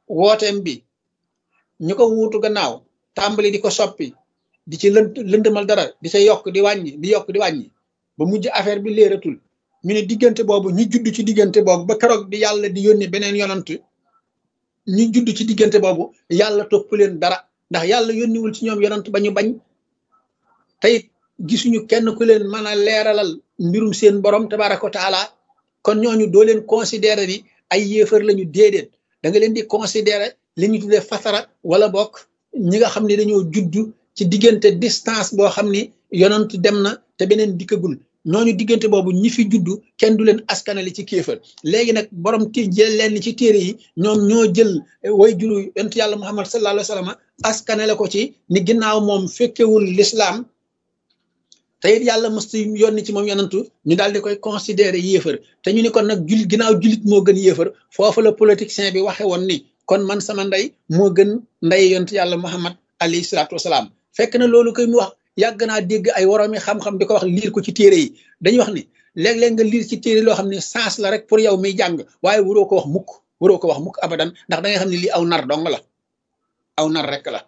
wooteem bi ñu ko wuutu gannaaw tàmbali di ko soppi di ci lënt lëndëmal dara di ca yokk di wàññi di yokk di wàññi ba mujj affaire bi léeratul ñu ne diggante boobu ñi judd ci diggante boobu ba keroog di yàlla di yónni beneen yonant ñi judd ci diggante boobu yàlla topp leen dara ndax yàlla yónniwul ci ñoom yonant ba ñu bañ te it gisuñu kenn ku leen mën a leeralal mbirum seen borom tabaraka wa taala kon ñooñu doo leen considérer ni ay yéefar lañu déedéet da nga leen di considérer li ñu tuddee fatara wala bokk ñi nga xam ne dañoo judd ci diggante distance boo xam ni yonant dem na te beneen dikkagul ñooñu diggante boobu ñi fi juddu kenn du leen askanale ci kéefër léegi nag borom ti jël leen ci téere yi ñoom ñoo jël way juru yonent yàlla muhammad sallallahu alayhi wa sallam askanale ko ci ni ginnaaw moom fekkewul lislaam te it yàlla mësta yónni ci moom yonantu ñu daal di koy considérer yéefar te ñu ni kon nag julit ginnaaw julit moo gën yéefar foofu la politicien bi waxe woon ni kon man sama ndey moo gën ndey yonent yàlla muhammad alayhi salaatu wasalaam fekk na loolu koy mu wax yàgg naa dégg ay woroomi xam-xam di ko wax liir ko ci téere yi dañuy wax ni léeg-léeg nga liir ci téere loo xam ne sens la rek pour yow miy jàng waaye waroo ko wax mukk waroo ko wax mukk abadan ndax da nga xam ne lii aw nar dong la aw nar rek la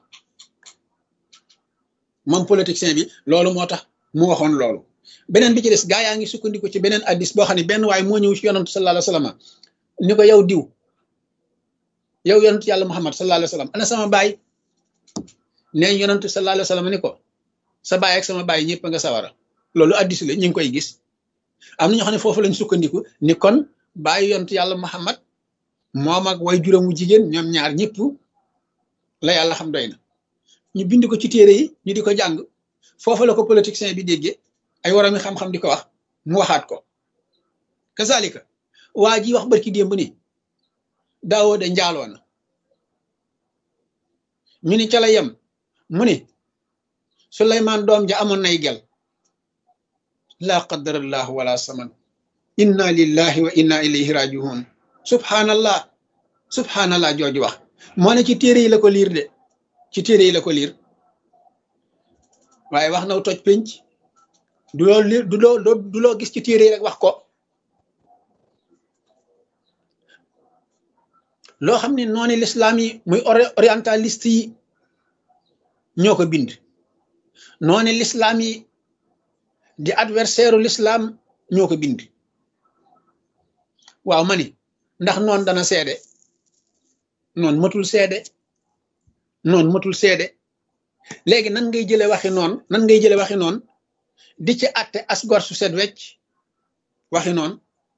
moom politicien bi loolu moo tax mu waxoon loolu beneen bi ci des gaa yaa ngi sukkandiku ci beneen addis boo xam ne benn waaye moo ñëw ci yonantu sallallahu alayhi wasallam ni ko yow diw yow yonantu yàlla muhammad sallallahu alayhi wasallam ana sama baay nee yonantu sallallahu alayhi wasallam ni ko sa baay ak sama baay ñëpp nga sawara loolu addis la ñu ngi koy gis am na ñoo xam ne foofu lañ sukkandiku ni kon bàyyi yontu yàlla muhammad moom ak way juróomu jigéen ñoom ñaar ñëpp la yàlla xam doy na ñu bind ko ci téere yi ñu di ko jàng foofu la ko politicien bi déggee ay warami xam-xam di ko wax mu waxaat ko kazalika waa ji wax barki démb ni daawoo de njaaloo na ñu ni ca la yem mu ni suleymaan doom ja amoon nay gel laa qadarallahu wala saman inna lillahi wa inna ilayhi rajiun subhanallah subhanallah jooju wax moo ne ci téere yi la ko liir de ci téere yi la ko liir waaye wax naw toj pénc du loo liir du loo du loo gis ci téere yi rek wax ko loo xam ne noonu lislaam yi muy orientaliste yi ñoo ko bind noonu lislaam yi di adversaire u l'islam ñoo ko bind waaw ma ni ndax noonu dana seede noonu matul seede noonu matul seede léegi nan ngay jële waxi noonu nan ngay jële waxi noonu di ci atte asgor su set wecc waxi noonu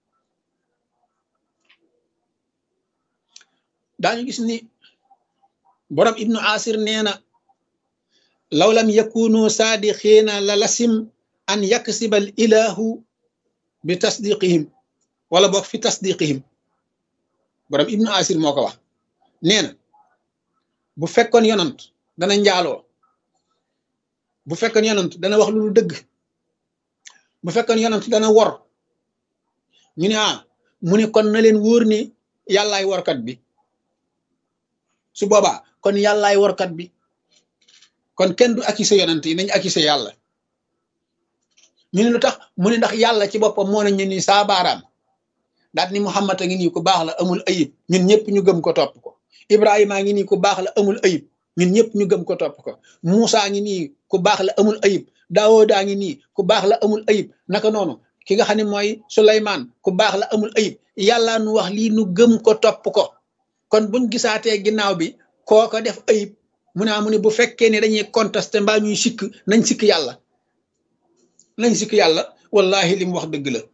daañu gis ni borom ibnu asir nee na law lam yakunu saadiqiina la lasim an yaksibal ilahu bi tasdiqihim wala boog fi tasdiqihim borom ibnu asir moo ko wax nee na bu fekkoon yonant dana njaaloo bu fekkoon yonant dana wax lu dëgg bu fekkoon yonant dana wor ñu ne ah mu ne kon na leen wóor ni yàllaay workat bi su boobaa kon yàllaay workat bi kon kenn du accusé yonant yi nañ accusé yàlla ñu ne lu tax mu ne ndax yàlla ci boppam moo nañu ni saa baaraam daal ni Muhammad a ngi nii ku baax la amul ayib ñun ñëpp ñu gëm ko topp ko Ibrahima a ngi nii ku baax la amul ayib ñun ñëpp ñu gëm ko topp ko Moussa ngi nii ku baax la amul ayib Daawuda ngi nii ku baax la amul ayib naka noonu ki nga xam ne mooy Suleymaan ku baax la amul ayib yàlla nu wax lii nu gëm ko topp ko kon buñ gisaatee ginnaaw bi kooko def ayib mu naa mu ne bu fekkee ne dañuy contesté mbaa ñuy sikk nañ sikk yàlla nañ sikk yàlla wallahi li mu wax dëgg la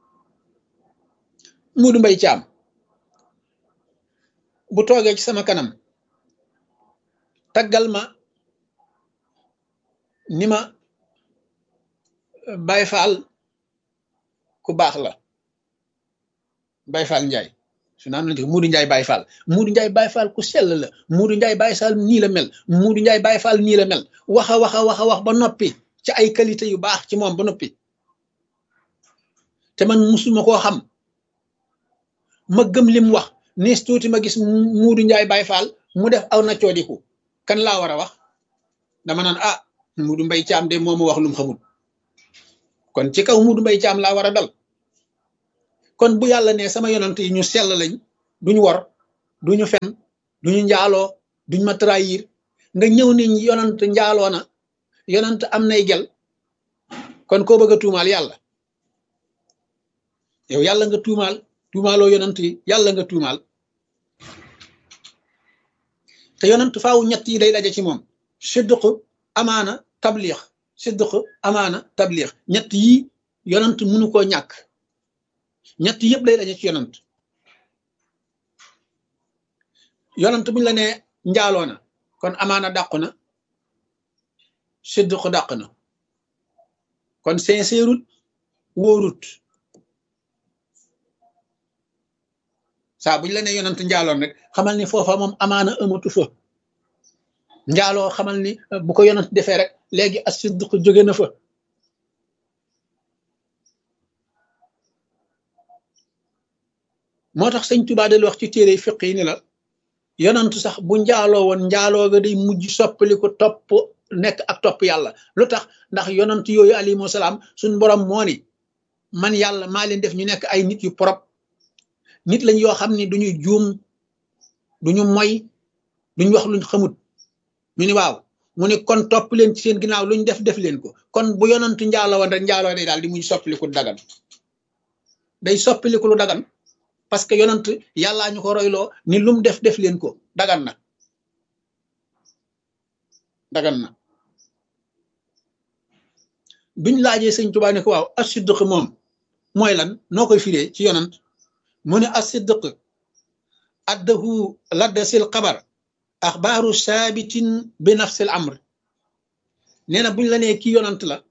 Muudu Mbay Caam bu toogee ci sama kanam taggal ma ni ma Baay Faal ku baax la Baay Faal Njaay su naan la Muudu Njaay Baay Faal Muudu Njaay Baay Faal ku sell la Muudu Njaay Baay Faal nii la mel Muudu Njaay Baay Faal nii la mel waxa waxa waxa wax ba noppi ci ay qualité yu baax ci moom ba noppi te man musuma koo xam ma gëm lim wax nees tuuti ma gis Muudu Njaay Baay Faal mu def aw na coodiku kan laa war a wax dama naan ah Muudu Mbay Caam de moo ma wax lum xamul kon ci kaw Muudu Mbay Caam laa war a dal kon bu yàlla ne sama yonant yi ñu sell lañ duñu wor duñu fen duñu njaaloo duñ ma trahir nga ñëw ni yonant njaaloo na yonant am nay gel kon koo bëgg a tuumaal yàlla yow yàlla nga tuumaal tuumaaloo yonant yi yàlla nga tuumaal te yonant faaw ñett yi day daje ci moom sidq amaana tabliix sidq amaana tabliix ñett yi yonant mënu koo ñàkk ñett yëpp day daje ci yonant yonant buñ la nee njaaloo na kon amaana dàqu na sidq dàq na kon sincèrut wóorut saa buñ la nee yonant njaaloon rek xamal ni foofa moom amaana amatu fa njaaloo xamal ni bu ko yonant defee rek léegi as sidq jóge na fa moo tax sëñ Tuubaa del wax ci téere fiq yi ni la yonantu sax bu njaaloo woon njaaloo ga day mujj soppali ko topp nekk ak topp yàlla lu tax ndax yonant yooyu alayhimu salaam suñ borom moo ni man yàlla maa leen def ñu nekk ay nit yu propre nit lañ yoo xam ni duñu juum duñu moy duñ wax luñ xamut ñu ni waaw mu ni kon topp leen ci seen ginnaaw luñ def def leen ko kon bu yonantu njaaloo woon rek njaaloo day daal di mujj soppaliku dagan day soppaliku lu dagan parce que yonant yàllaa ñu ko royloo ni lum def def leen ko dagan na dagan na biñ laajee sëñ Tuubaa ne ko waaw as-sidq moom mooy lan noo koy firee ci yonant mu ne as-sidq addahu ladda sil xabar axbaaru saabitin bi nafsil amr nee na buñ la nee kii yonant la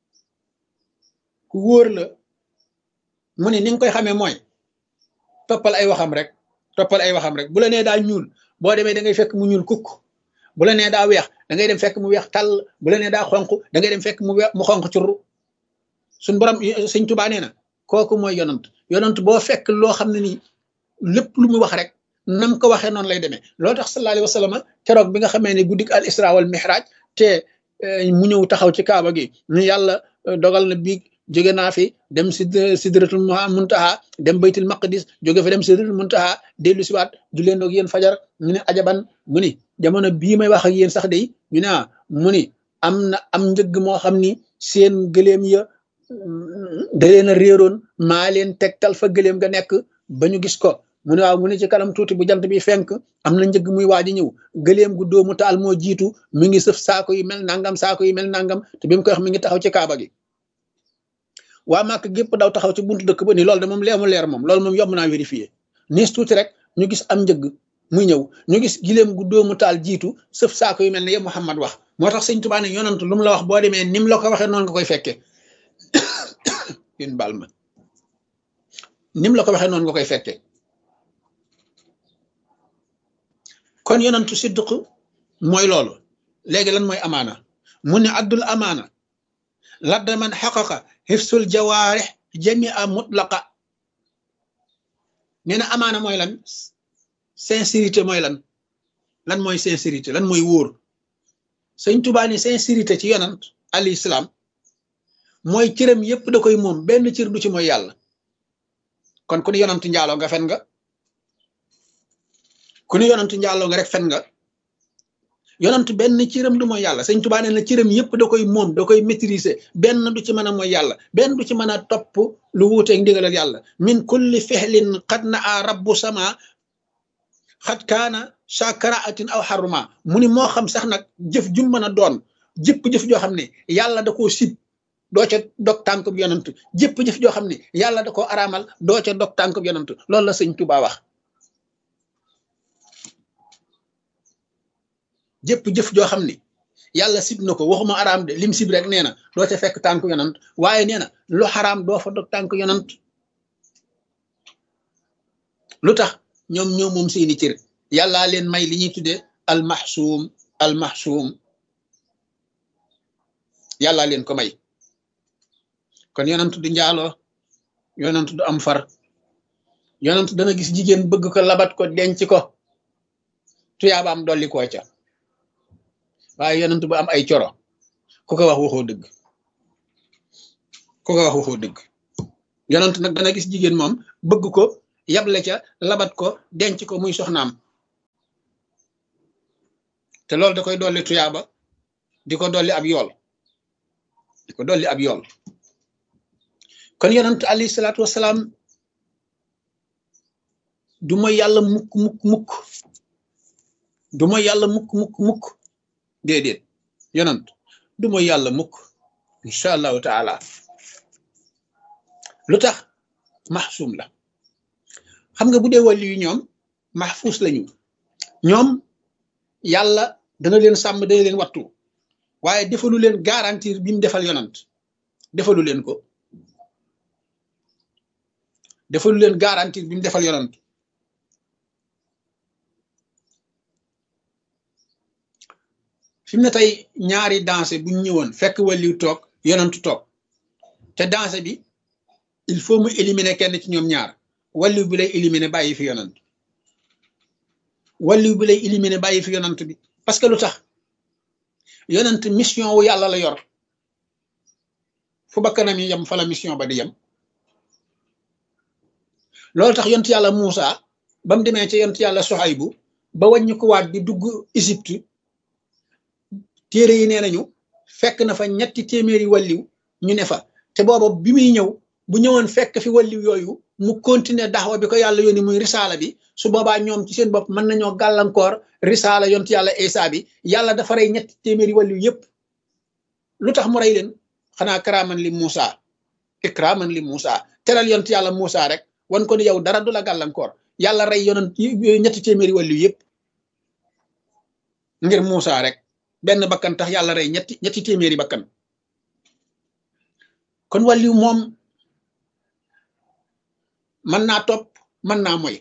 ku wóor la mu ne ni nga koy xamee mooy toppal ay waxam rek toppal ay waxam rek bu la nee daa ñuul boo demee da ngay fekk mu ñuul kukk bu la nee daa weex da ngay dem fekk mu weex tàll bu la nee daa xonq da ngay dem fekk mu weex mu xonq curru suñ borom sëñ Tuubaa nee na kooku mooy yonant yonant boo fekk loo xam ne nii lépp lu mu wax rek nam ko waxee noonu lay demee loo tax sallallahu alayhi wa sallam keroog bi nga xamee ne guddik al isra wal mihraj te mu ñëw taxaw ci kaaba gi ñu yàlla dogal na biig jóge naa fi dem sid sidratul muntaha dem baytul maqdis jóge fa dem sidratul muntaha dellu siwaat du leen ak yéen fajar ñu ne ajaban mu ni jamono bii may wax ak yéen sax day ñu ne mu ni am na am njëgg moo xam ni seen gëléem ya da leen a réeroon maa leen tegtal fa gëléem ga nekk ba ñu gis ko mu ne waaw mu ne ci kanam tuuti bu jant bi fenk am na njëgg muy waaj a ñëw gëléem gu doomu taal moo jiitu mi ngi sëf saako yi mel nangam saako yi mel nangam te bi mu koy wax mi ngi taxaw ci kaaba gi waa màkk gépp daw taxaw ci buntu dëkk ba ni loolu de moom leemu leer moom loolu moom yomb naa vérifier niis tuuti rek ñu gis am njëgg muy ñëw ñu gis giléem gu doomu taal jiitu sëf saako yu mel ne yëpp Muhammad wax moo tax sëñ Tuubaa ne yonant lu mu la wax boo demee ni mu la ko waxee noonu nga koy fekkee yéen baal ma ni mu la ko waxee noonu nga koy fekkee kon yonantu siddiq mooy loolu léegi lan mooy amaana mu ne addul amaana ladda man xaqaqa xifsul jawaarix jamia mutlaqa nee na amaana mooy lan sincérité mooy lan lan mooy sincérité lan mooy wóor sëñ Tuubaa ni sincérité ci yonant alayhi salaam mooy cëram yépp da koy moom benn cër du ci mooy yàlla kon ku ni yonant njaaloo nga fen nga ku ni yonant njaaloo nga rek fen nga yonant benn cëram du mooy yàlla sëñ Tuubaa nee na cëram yépp da koy moom da koy maîtriser benn du ci mën a mooy yàlla benn du ci mën a topp lu wuuteeg ndigalal yàlla min kulli fexlin xad na a rabbu sama xat kaana sakaraatin aw xaruma mu ni moo xam sax nag jëf jum mën a doon jëpp jëf joo xam ne yàlla da koo sib doo ca dog tànkub yonant jëpp jëf joo xam ne yàlla da koo araamal doo ca dog tànkub yonant loolu la sëñ Tuubaa wax jëpp jëf joo xam ne yàlla sib na ko waxuma araam de lim sib rek nee na doo ca fekk tànk yonant waaye nee na lu xaraam doo fa dog tànk yonant lu tax ñoom ñoom moom seeni cër yàllaa leen may li ñuy tuddee almaxsuum almaxsuum yàllaa leen ko may kon yonant du njaaloo yonant du am far yonant dana gis jigéen bëgg ko labat ko denc ko tuyaabaam dolli koo ca waaye yonent bu am ay coro ku ko wax waxoo dëgg ku ko wax waxoo dëgg yonent nag dana gis jigéen moom bëgg ko yable ca labat ko denc ko muy soxnaam te loolu da koy dolli tuyaaba di ko dolli ab yool di ko dolli ab yool kon yonent alayhi salaatu wasalaam du mooy yàlla mukk mukk mukk du mooy yàlla mukk mukk mukk déedéet yonent du mooy yàlla mukk incha allahu taala lu tax maxsuum la xam nga bu dee wàllu yu ñoom maxfuus lañu ñoom yàlla dana leen sàmm dana leen wattu waaye defalu leen garantir bi mu defal yonant defalu leen ko defalu leen garantir bi mu defal yonant fi mu ne tey ñaari danse bu ñu ñëwoon fekk wàlliw toog yonantu toog te danse bi il faut mu éliminer kenn ci ñoom ñaar wàlliw bi lay éliminer bàyyi fi yonant wàlliw bi lay éliminer bàyyi fi yonant bi parce que lu tax yonent mission wu yàlla la yor fu bakkanam yi yem fa la mission ba di yem loolu tax yont yàlla Muusa ba mu demee ci yont yàlla Soxaybu ba wàññi ko waat di dugg Égypte téere yi nee nañu fekk na fa ñetti téeméeri wàlliw ñu ne fa te booba bi muy ñëw bu ñëwoon fekk fi wàlliw yooyu mu continuer daxwa bi ko yàlla yónni muy risaala bi su boobaa ñoom ci seen bopp mën nañoo gàllankoor risaala yont yàlla Isa bi yàlla dafa rey ñetti téeméeri wàlliw yépp lu tax mu rey leen xanaa karaaman li Muusa ikraaman li Muusa teral yont yàlla Muusa rek wan ko ni yow dara du la gàllankoor yàlla rey yonent ñetti téeméeri wàlliw yépp ngir Muusa rek benn bakkan tax yàlla rey ñetti ñetti téeméeri bakkan kon wàlliw moom mën naa topp mën naa moy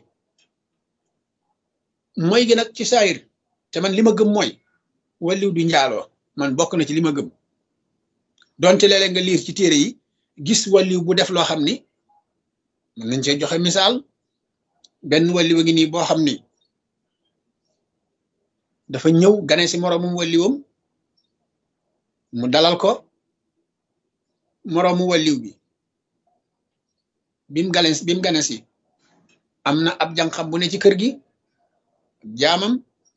moy gi nag ci saayir te man li ma gëm mooy wàlliw du njaaloo man bokk na ci li ma gëm donte léeg-léeg nga liir ci téere yi gis wàlliw bu def loo xam ni mën nañ cee joxe misaal benn wàlliw a ngi nii boo xam ni dafa ñëw gane si moroomum wàlliwam mu dalal ko moroomu wàlliw bi bim gane bim gane si am na ab jànqam bu ne ci kër gi jaamam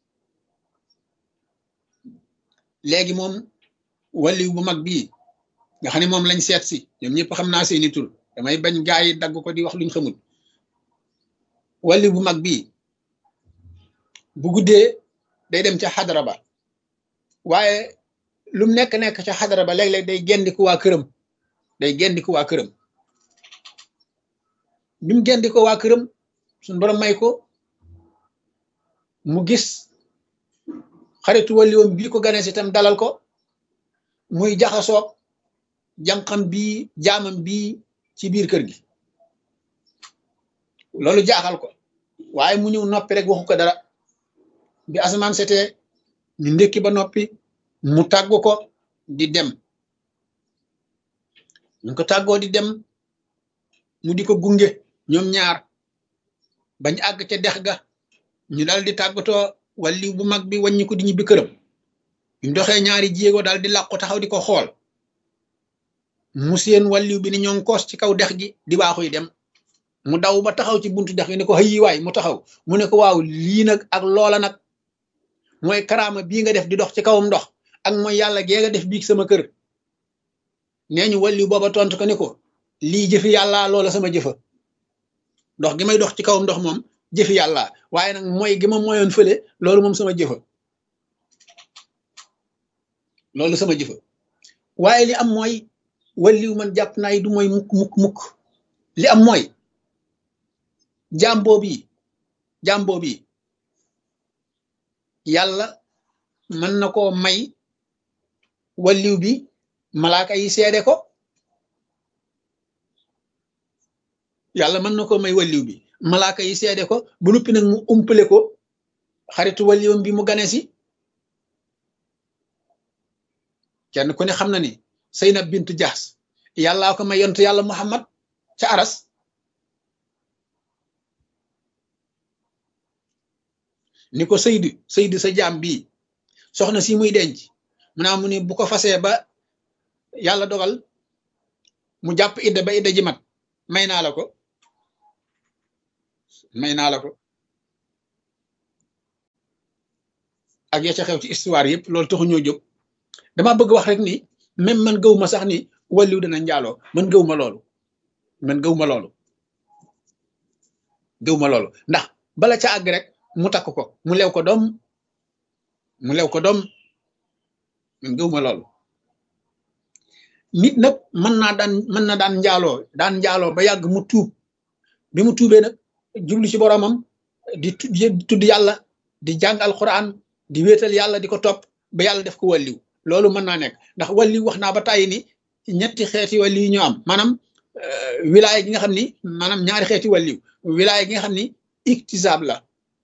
léegi moom wàlliw bu mag bii nga xam ne moom lañ seet si ñoom ñëpp xam naa seeni tur damay bañ gaa yi dagg ko di wax luñ xamul wàlliw bu mag bii bu guddee day dem ca xadara ba waaye lu mu nekk nekk ca xadara ba léeg-léeg day gendiku waa këram day gendiku waa këram bi mu gendi ko waa këram suñ borom may ko mu gis xaritu wàlliwoom bii ko gane si itam dalal ko muy jaxasoog jànqam bii jaamam bii ci biir kër gi loolu jaaxal ko waaye mu ñëw noppi rek waxu ko dara bi asamaan setee ñu ndékki ba noppi mu tàggu ko di dem ñu ko tàggoo di dem mu di ko gunge ñoom ñaar bañ àgg ca dex ga ñu dal di tàggatoo wàlliw bu mag bi wàññi ko di ñibbi këram bi mu doxee ñaari jéego daal di làqu taxaw di ko xool mu seen wàlliw bi ni ñoo koos ci kaw dex gi di baaxuy dem mu daw ba taxaw ci buntu dex gi ne ko xëyi waay mu taxaw mu ne ko waaw lii nag ak loola nag mooy karaama bii nga def di dox ci kawam ndox ak mooy yàlla gee nga def biig sama kër nee ñu wàlliw booba tontu ko ne ko lii jëfi yàlla loola sama jëfa ndox gi may dox ci kawam ndox moom jëfi yàlla waaye nag mooy gi ma moyoon fële loolu moom sama jëfa loolu sama jëfa waaye li am mooy wàlliw man jàpp naa yi du mooy mukk mukk mukk li am mooy jàmboo bi jàmboo bi yàlla mën na koo may wàlliw bi malaaka yi seede ko yàlla mën na koo may wàlliw bi malaaka yi seede ko bu nuppi nag mu umpale ko xaritu wàlliwam bi mu gane si kenn ku ne xam na ni Seynab bintu Jaas yàllaa ko may yontu yàlla Muhammad ca aras ni ko Seydu Seydu sa jaam bii soxna si muy denc mu naa mu ni bu ko fasee ba yàlla dogal mu jàpp idda ba idda ji mat may naa la ko may naa la ko ak ya ca xew ci histoire yëpp loolu taxu ñoo jóg dama bëgg wax rek ni même man gëw ma sax ni wàlliw dana njaaloo man gëw ma loolu man gëw ma loolu gëw ma loolu ndax bala ca àgg rek mu takk ko mu lew ko doom mu lew ko doom man gëw ma loolu nit nag mën naa daan mën na daan njaaloo daan njaaloo ba yàgg mu tuub bi mu tuubee nag jublu ci boromam di tudd yàlla di jàng alquran di wéetal yàlla di ko topp ba yàlla def ko wàlliw loolu mën naa nekk ndax wàlliw wax naa ba tàyyi ni ñetti xeeti wàlliw yi ñoo am maanaam wilaaya gi nga xam ni maanaam ñaari xeeti wàlliw wilaaya gi nga xam ni iktisaab la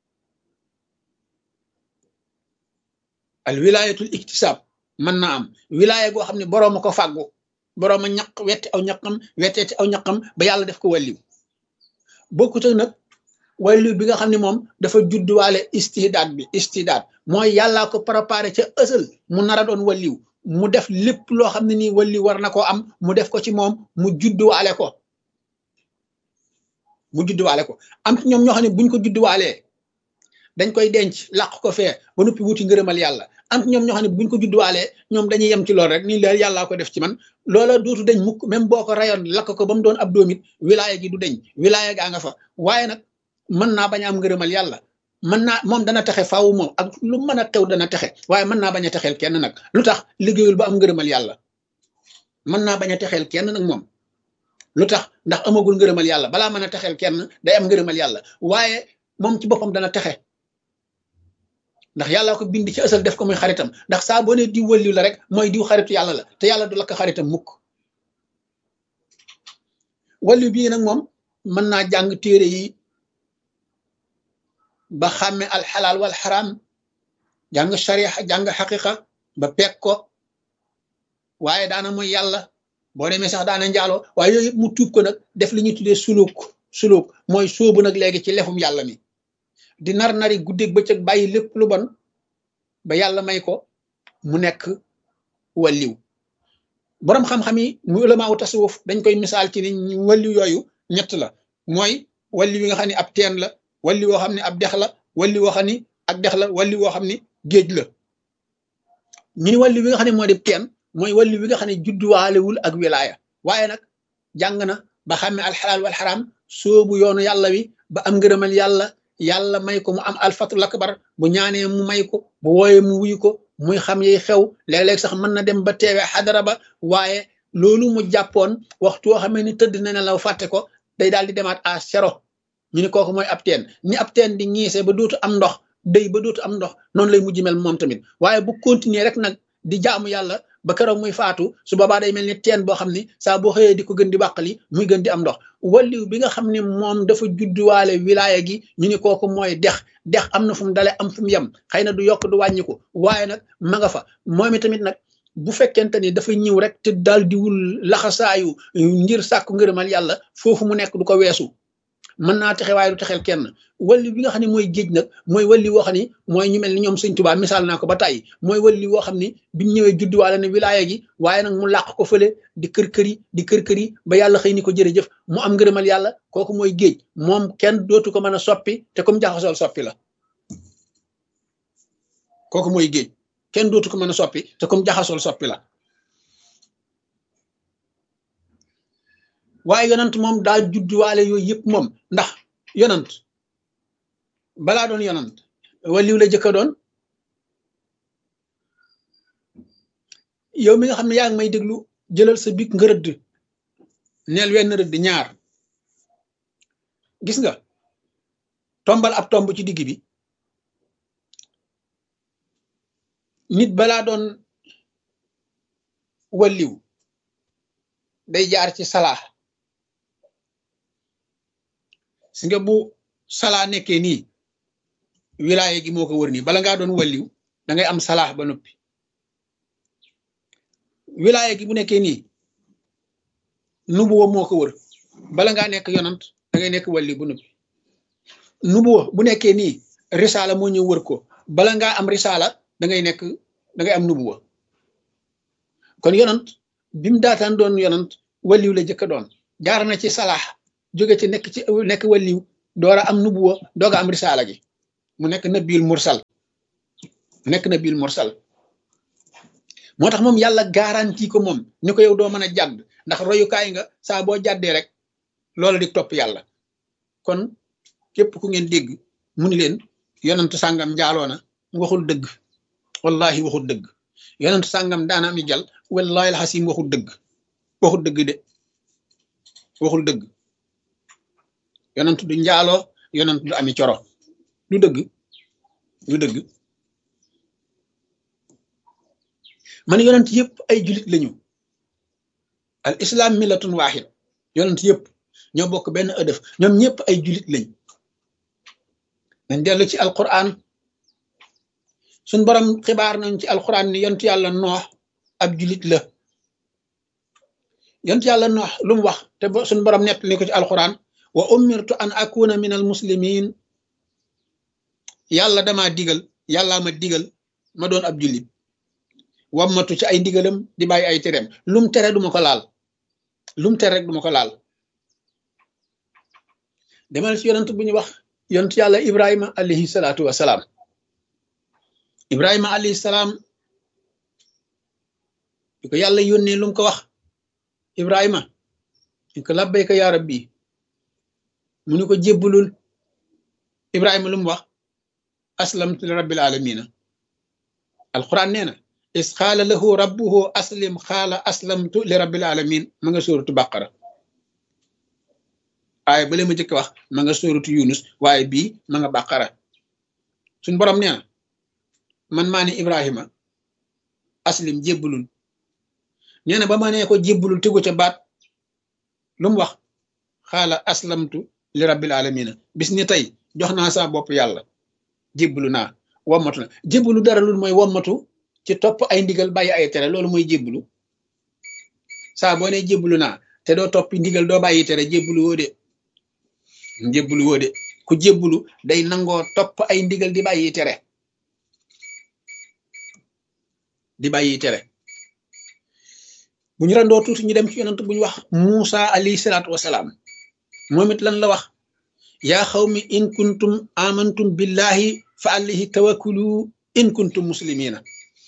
al wilaayatul iktisaab mën naa am wilaaya goo xam ne boroom a ko fàggu boroom a ñaq wetti aw ñaqam wetteeti aw ñaqam ba yàlla def ko wàlliw bokkut ak nag wàlliw bi nga xam ne moom dafa judduwaale istidaat bi istidaat mooy yàllaa ko préparé ca ësal mu nar a doon wàlliw mu def lépp loo xam ne nii wàlliw war na koo am mu def ko ci moom mu judduwaale ko mu judduwaale ko am ci ñoom ñoo xam ne buñ ko judduwaalee dañ koy denc làq ko fee ba noppi wuti ngërëmal yàlla am ci ñoom ñoo xam ne buñ ko judduwaalee ñoom dañuy yem ci lool rek nii leer yàllaa ko def ci man loola dootu deñ mukk même boo ko rayoon lakk ko ba mu doon ab doomit wilaaya gi du deñ wilaaya gaa nga fa waaye nag mën naa bañ a am ngërëmal yàlla mën naa moom dana texe faaw moom ak lu mën a xew dana texe waaye mën naa bañ a texeel kenn nag lu tax liggéeyul ba am ngërëmal yàlla mën naa bañ a texeel kenn nag moom lu tax ndax amagul ngërëmal yàlla balaa mën a texeel kenn day am ngërëmal yàlla waaye moom ci boppam dana texe ndax yàlla ko bind ci ësal def ko muy xaritam ndax saa boo ne diw wëlliw la rek mooy diw xaritu yàlla la te yàlla du lakk xaritam mukk wàllu bii nag moom mën naa jàng téere yi ba xàmme alxalaal wal xaraam jàng sharia jàng xaqiqa ba peeg ko waaye daana mooy yàlla boo demee sax daana njaaloo waaye yooyu yëpp mu tuub ko nag def li ñuy tuddee suluk suluk mooy sóobu nag léegi ci lefum yàlla mi di nar nari guddeeg bëccëg bàyyi lépp lu bon ba yàlla may ko mu nekk wàlliw boroom xam-xam yi mu ulama wu tasawuf dañ koy misaal ci ni wàlliw yooyu ñett la mooy wàlliw yi nga xam ne ab teen la wàlliw woo xam ne ab dex la wàlliw woo xam ne ak dex la wàlliw woo xam ne géej la ñu ni wàlliw bi nga xam ne moo di teen mooy wàlliw bi nga xam ne judduwaalewul ak wilaaya waaye nag jàng na ba xàmme alxalaal wal xaraam soobu yoonu yàlla wi ba am ngërëmal yàlla yàlla may ko mu am alfatul akbar bu ñaanee mu may ko bu wooyee mu wuyu ko muy xam yiy xew léeg-léeg sax mën na dem ba teewe xadara ba waaye loolu mu jàppoon waxtu woo xamee ni tëdd na ne la fàtte ko day daal di demaat à zéro ñu ni kooku mooy ab teen ni ab teen di ñiisee ba dootu am ndox day ba dootu am ndox noonu lay mujj mel moom tamit waaye bu continuer rek nag di jaamu yàlla ba keroog muy faatu su boobaa day mel ni teen boo xam ni saa boo xëyee di ko gën di bàqali muy gën di am ndox walliw bi nga xam ne moom dafa judduwaale wilaaya gi ñu ni kooku mooy dex dex am na fu mu dale am fu mu yem xëy na du yokk du wàññiku waaye nag ma nga fa moom tamit nag bu fekkente ni dafa ñëw rek te daal di wul laxasaayu ngir sàkku ngërëmal yàlla foofu mu nekk du ko weesu mën naa texe waaye du texeel kenn walli bi nga xam ne mooy géej nag mooy walli woo xam ni mooy ñu mel ni ñoom sëñ Tuubaa misaal naa ko ba tàyyi mooy walli woo xam ni biñ ñëwee judduwaale ne wilaaya gi waaye nag mu làq ko fële di kër kër yi di kër kër yi ba yàlla xëy ni ko jërëjëf mu am ngërëmal yàlla kooku mooy géej moom kenn dootu ko mën a soppi te comme jaxasool soppi la kooku mooy géej kenn dootu ko mën a soppi te comme jaxasool soppi la waaye yonant moom daa judduwaale yooyu yëpp moom ndax yonant balaa doon yonant waliw la jëkka doon yow mi nga xam ne yaa ngi may déglu jëlal sa big nga rëdd neel wenn rëdd ñaar gis nga tombal ab tomb ci digg bi nit balaa doon waliw day jaar ci salaa si nga bu salaa nekkee nii wilaaye gi moo ko wër nii bala ngaa doon walliw da ngay am salaax ba noppi wilaaye gi bu nekkee nii nubuwa moo ko wër bala ngaa nekk yonant da ngay nekk walliw ba noppi nubuwa bu nekkee nii risaala moo ñëw wër ko bala ngaa am risaala da ngay nekk da ngay am nubuwa kon yonant bi mu daataan doon yonant walliw la jëkka doon jaar na ci salaax jóge ci nekk ci nekk waliw door a am nubuwa doog a am risaala gi mu nekk nabiyul mursal nekk na bil mursal moo tax moom yàlla garanti ko moom ni ko yow doo mën a jàdd ndax royukaay nga saa boo jàddee rek loola di topp yàlla kon képp ku ngeen dégg mu ni leen yonentu sàngam njaaloona waxul dëgg wallahi waxul dëgg yonentu sàngam daana ami jal wallahi alxasim waxul dëgg waxul dëgg de waxul dëgg yonentu du njaaloo yonentu du ami coro du dëgg du dëgg man yonent yëpp ay julit lañu al islam millatun waaxid yonent yëpp ñoo bokk benn ëdëf ñoom ñëpp ay julit lañ nañ dellu ci alquran suñ borom xibaar nañ ci alquran ni yonent yàlla noox ab julit la yonent yàlla noox lu mu wax te suñ borom nett ni ko ci alquran wa umirtu an akuna min al muslimin yàlla dama digal yàllaa ma digal ma doon ab julit wammatu ci ay ndigalam di bàyyi ay tereem lum tere duma ko laal lum tere rek duma ko laal demal ci yonent bu ñu wax yonent yàlla ibrahima alayhi salaatu wasalaam ibrahima alayhi salaam di ko yàlla yónnee lu mu ko wax ibrahima di ko labbayka yaa rabbi mu ni ko jébbulul ibrahima lu mu wax aslamtu li rabbil alamina alquran nee na is xaala lahu rabbuhu aslim xaala aslamtu li rabbil alamin ma nga sóoratu baqara waaye bale ma jëkk wax ma nga sóoratu yunus waaye bii ma nga baqara suñ borom nee na man maa ne ibrahima aslim jébbulul nee na ba ma nee ko jébbulul tegu ca baat lu mu wax xaala aslamtu li rabbil alamina bis ni tey jox naa saa bopp yàlla jébbulu naa wommatu na jébbulu dara lul mooy wommatu ci topp ay ndigal bàyyi ay tere loolu mooy jébbulu saa boo nee jébbulu naa te doo toppi ndigal doo bàyyi tere jébbulu woo de jébbulu woo de ku jébbulu day nangoo topp ay ndigal di bàyyi tere di bàyyi tere bu ñu randoo tuuti ñu dem ci yonent bu ñu wax Muusa alayhi salaatu wasalaam moom it lan la wax yaa xawmi in kuntum amantum billahi fa alayhi tawakkulu in kuntum muslimina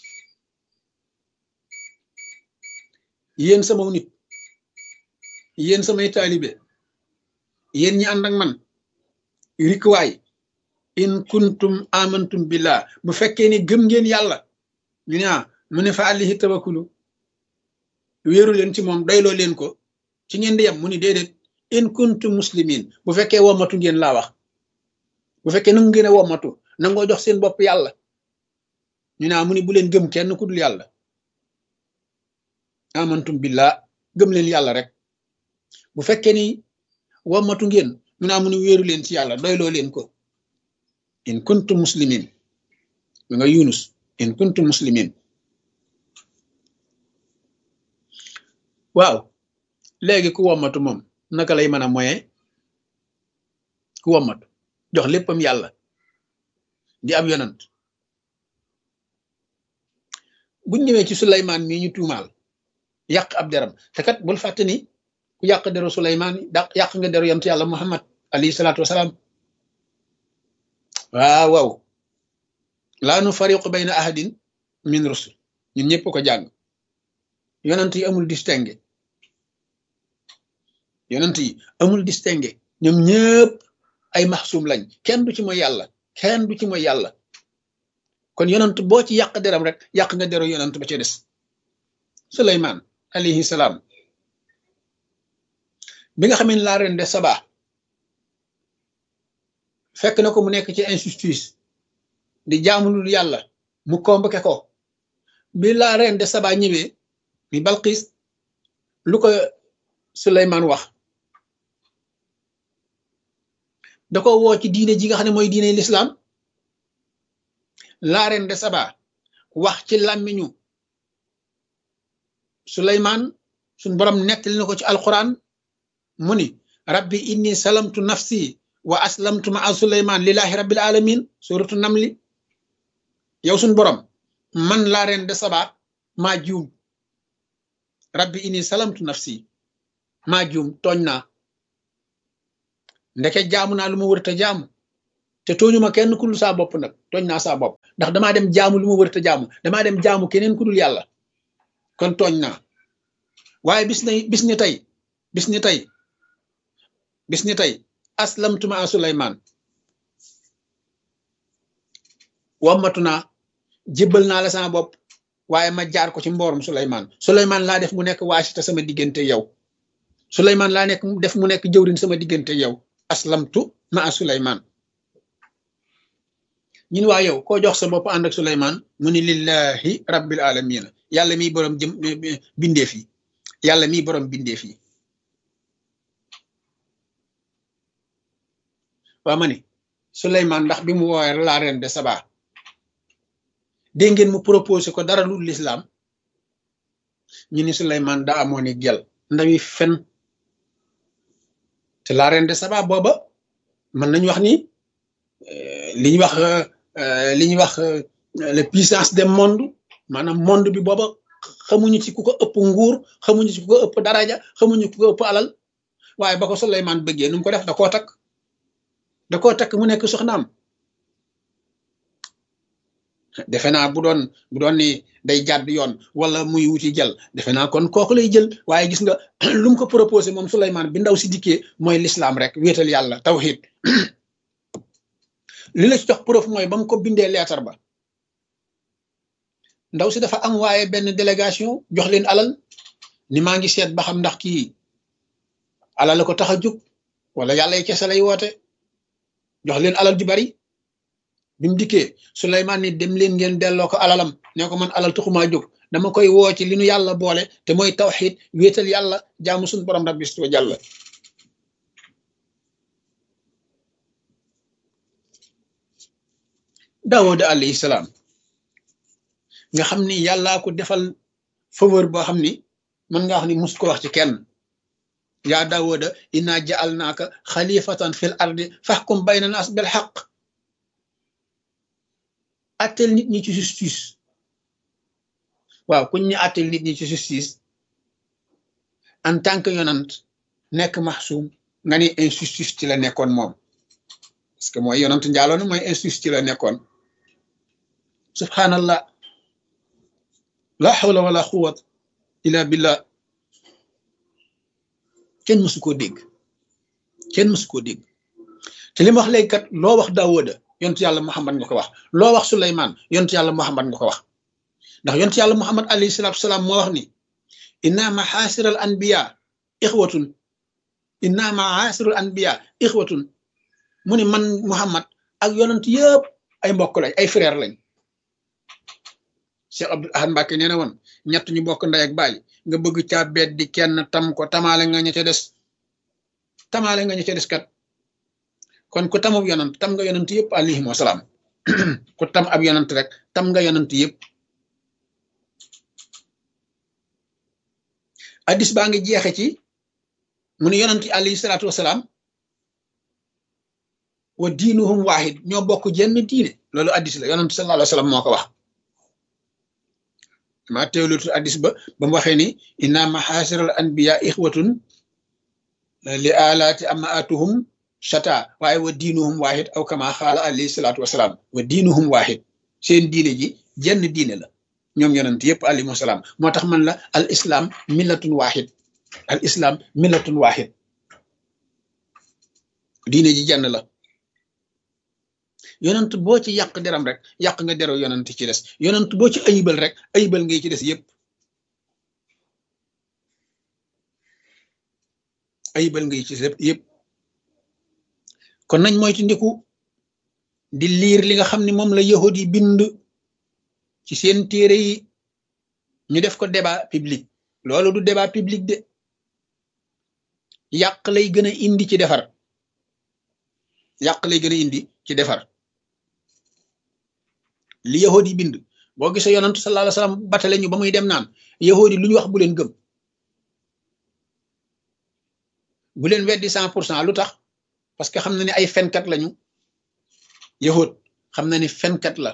yéen sama nit yéen samay taalibe yéen ñi ànd ak man rikwaay in kuntum amantum billah bu fekkee ni gëm ngeen yàlla ñu ne ah mu ne fa àllihi tawakkulu wéeru leen ci moom doyloo leen ko ci ngeen di yem mu ni déedéet in kuntum muslimin bu fekkee wommatu ngeen laa wax bu fekkee nangu ngeen a wommatu nangoo jox seen bopp yàlla ñu ne ah mu ni bu leen gëm kenn ku dul yàlla amantum billah gëm leen yàlla rek bu fekkee ni wommatu ngeen mu naa mu ni wéeru leen ci yàlla doyloo leen ko in kuntum muslimin mi nga yunus in kuntum muslimin waaw léegi ku wommatu moom naka lay mën a moye ku wommatu jox léppam yàlla di ab yonant buñ ñëwee ci Suleymaan mii ñu tuumaal yàq ab deram te kat bul fàtte ni ku yàq deru Suleymaan daq yàq nga deru yonent yàlla Muhammad alayhi salaatu wasalaam waaw waaw laa nu fariqu bayna ahadin min rusul ñun ñëpp ko jàng yonent yi amul distingué yonent yi amul distingué ñoom ñëpp ay maxsum lañ kenn du ci mooy yàlla kenn du ci mooy yàlla kon yonent boo ci yàq deram rek yàq nga deru yonent ba ca des Suleymaan alayhi salaam bi nga xamee ne laa ren de saba fekk na ko mu nekk ci injustice di jaamulul yàlla mu convoqué ko bi laa ren de saba ñëwee mi Balqis lu ko Suleymaan wax da ko woo ci diine ji nga xam ne mooy diine lislaam laa ren de saba wax ci làmmiñu Suleymaan suñ borom nettali na ko ci alquran mu ni rabbi inni salamtu nafsi wa aslamtu ma suleyman lillahi rabbil alamin suratu namli yow suñ borom man laa ren de saba maa juum rabbi inni salamtu nafsi maa juum tooñ naa ndeke jaamu naa lu ma wërta jaamu te tooñuma kenn ku dul saa bopp nag tooñ naa saa bopp ndax damaa dem jaamu lu ma wërta jaamu damaa dem jaamu keneen ku dul yàlla kon tooñ naa waaye bis na bis ni tey bis ni tey bis ni tey aslamtuma a Suleymaan wammatu naa jébbal naa la sama bopp waaye ma jaar ko ci mboorum Suleymaan Suleymaan laa def mu nekk waasita sama diggante yow Suleymaan laa nekk def mu nekk jëwrin sama diggante yow aslamtu ma a Suleymaan ñun waa yow koo jox sa bopp ànd ak Suleymaan mu ni lillahi rabbil alamina yàlla miy borom jëm bindeef yi yàlla miy borom bindeef yi waa ma ni Suleymaan ndax bi mu woowee la reine de Saba dégg ngeen mu proposé ko dara lu lislaam ñu ni Suleymaan da amoon i gel ndawi fen te la reine de Saba booba mën nañu wax ni li ñuy wax li ñuy wax la puissance des monde maanaam monde bi booba xamuñu ci ku ko ëpp nguur xamuñu ci ku ko ëpp daraja xamuñu ku ko ëpp alal waaye ba ko Suleymaan bëggee nu mu ko def da koo takk da koo takk mu nekk soxnaam defe naa bu doon bu doon ni day jàdd yoon wala muy wuti jël defe naa kon kooku lay jël waaye gis nga lu mu ko proposé moom Suleymaan bi ndaw si dikkee mooy lislaam rek wéetal yàlla tawhid li la ci jox preuve mooy ba mu ko bindee leetar ba ndaw si dafa am waaye benn délégation jox leen alal ni maa ngi seet ba xam ndax kii alal la ko tax a jóg wala yàlla yi kese lay woote jox leen alal ju bari bi mu dikkee Suleymaan ni dem leen ngeen delloo ko alalam ne ko man alal taxumaa jóg dama koy woo ci li nu yàlla boole te mooy tawxiid wéetal yàlla jaamu suñu borom rabbi wa jàlla Daawuda alayhi salaam nga xam ni yàllaa ko defal faveur boo xam ni mën nga wax ni mus ko wax ci kenn yaa Daawuda inna ja'alnaaka xalifatan fil ardi faxkum bayna naas bil xaq attel nit ñi ci justice waaw kuñ ñu attel nit ñi ci justice en tant que yonant nekk maxsuum nga ni injustice ci la nekkoon moom parce que mooy yonant njaaloon mooy injustice ci la nekkoon subhanallah la hawla wala quwwat illa billah kenn mësu koo dégg kenn mësu koo dégg te li ma wax léegi kat loo wax Daawuda yontu yàlla Muhammad nga ko wax loo wax Suleymaan yontu yàlla Muhammad nga ko wax ndax yontu yàlla Muhammad alayhi salaatu salaam moo wax ni inna maxaasiral anbiya ixwatun inna maxaasiral anbiya ixwatun mu ni man Muhammad ak yonent yëpp ay mbokk lañ ay frère lañ Cheikh Abdul Ahad Mbàkke nee na woon ñett ñu bokk ndey ak baay nga bëgg caa beet di kenn tam ko tamaale nga ña ca des tamaale nga ña ca des kat kon ku tamub yonant tam nga yonant yëpp alayhim wasalaam ku tam ab yonant rek tam nga yonant yëpp addis baa ngi jeexe ci mu ne yonant yi alayhi salaatu wasalaam wa diinuhum waahid ñoo bokk jenn diine loolu addis la yonant sallallahu alayhi wa sallam moo ko wax maa teewlutu addis ba ba mu waxee ni inna maxaasiral anbiya ixwatun li alaati amaatuhum shata waaye wa diinuhum waahid aw kama xaala alayhi salaatu wasalaam wa diinuhum waahid seen diine ji jenn diine la ñoom yonent yëpp alayhim wasalaam moo tax man la al islam millatun waahid al islam millatun waahid diine ji jenn la yonent boo ci yàq deram rek yàq nga dero yonent ci des yonent boo ci ayibal rek ayibal ngay ci des yëpp ayibal ngay ci des yëpp kon nañ moytu ndiku di liir li nga xam ne moom la yahud yi bind ci seen téere yi ñu def ko débat public loolu du débat public de yàq lay gën a indi ci defar yàq lay gën a indi ci defar li yahud yi bind boo gisee yonantu sallallahu alayhi wasallam batale ñu ba muy dem naan yahud yi lu ñu wax bu leen gëm bu leen weddi cent pour cent lu tax parce que xam na ne ay fenkat lañu yahud xam na ni fenkat la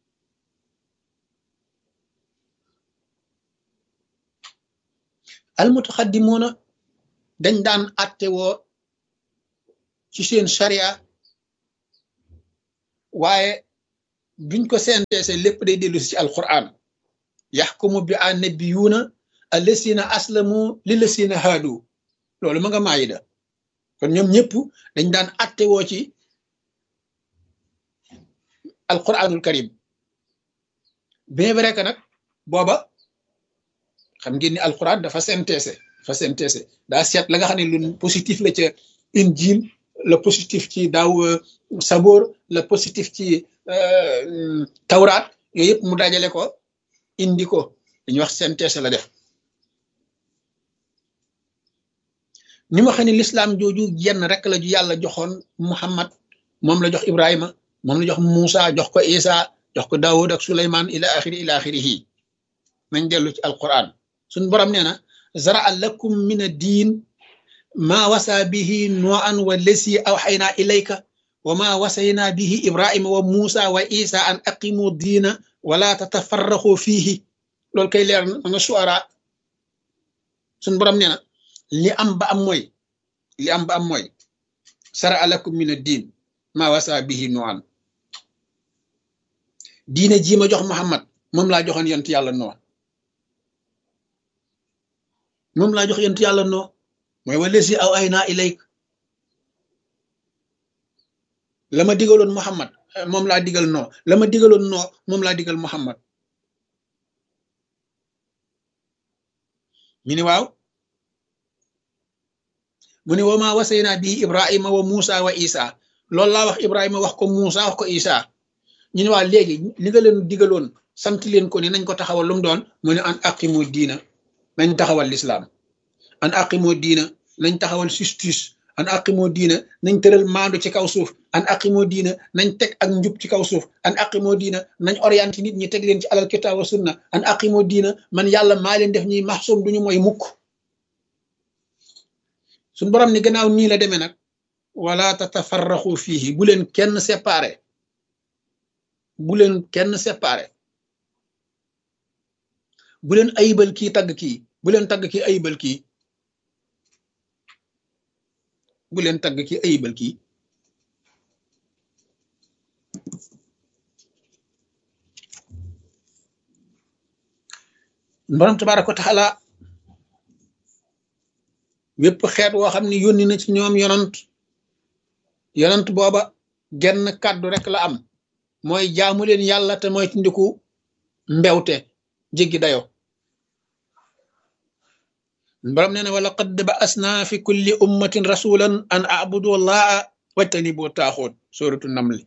almutaxaddimoona dañ daan atte woo ci seen sharia waaye duñ ko synthèse lépp day dellu si ci alquran yaxkumu bi annabiyuuna allasina aslamu lillasina haadu loolu ma nga maayida kon ñoom ñëpp dañ daan atte woo ci alquranul karim bien vrai que nag booba xam ngeen ni alquran dafa synthèse dafa synthèse daa seet la nga xam ne lu positif la ca injil le positif ci daaw saboor le positif ci tawraat yooyu yëpp mu dajale ko indi ko dañuy wax synthèse la def ni ma xam ne lislaam jooju jenn rek la ju yàlla joxoon muhammad moom la jox ibrahima moom la jox Muusa jox ko isa jox ko daawud ak suleyman ila axiri ila axirihi nañ dellu ci alquran suñ borom nee na zaraa lakum min a diin maa wasa bihi nuan wa lesi awxayna ilayka wa ma wasayna bihi ibrahima wa muusa wa isa an aqimu diina wala tatafarraxu fiihi loolu kay leer na nga suara suñ borom nee na li am ba am mooy li am ba am mooy zaraa lakum min a diin maa wasa bihi nuan diine jii ma jox Muhammad moom laa joxoon yonent yàlla noo moom laa jox yonent yàlla noo mooy wala si aw ay naa ilayk la ma digaloon Muhammad moom laa digal noo la ma digaloon noo moom laa digal Muhammad ñu ne waaw mu ne wa maa wasaynaa bii Ibrahima wa Muusa wa Isa loolu laa wax Ibrahima wax ko Muusa wax ko Isa ñu ne waa léegi li nga leen digaloon sant leen ko ni nañ ko taxawal lu mu doon mu ne an aqimu diina nañ taxawal lislaam an aqimu diina nañ taxawal justice an aqimu diina nañ tëral maandu ci kaw suuf an aqimu diina nañ teg ak njub ci kaw suuf an aqimu diina nañ orienté nit ñi teg leen ci alal kitaab wa sunna an aqimu diina man yàlla maa leen def ñuy maxsum duñu mooy mukk suñ borom ni gannaaw nii la demee nag wala tatafarraxu fiihi bu leen kenn séparé bu leen kenn séparé bu leen ayibal kii tagg kii bu leen tagg kii ayibal kii bu leen tagg kii ayibal kii borom tabaaraka wa taala wépp xeet woo xam ne yónni na ci ñoom yonant yonant booba genn kàddu rek la am mooy jaamu leen yàlla te mooy ci ndiku mbewte jéggi dayo borom nee na wala qad ba'asna fi kulli ummatin rasulan an a'budu allaha wajtanibu taaxoot suratu namli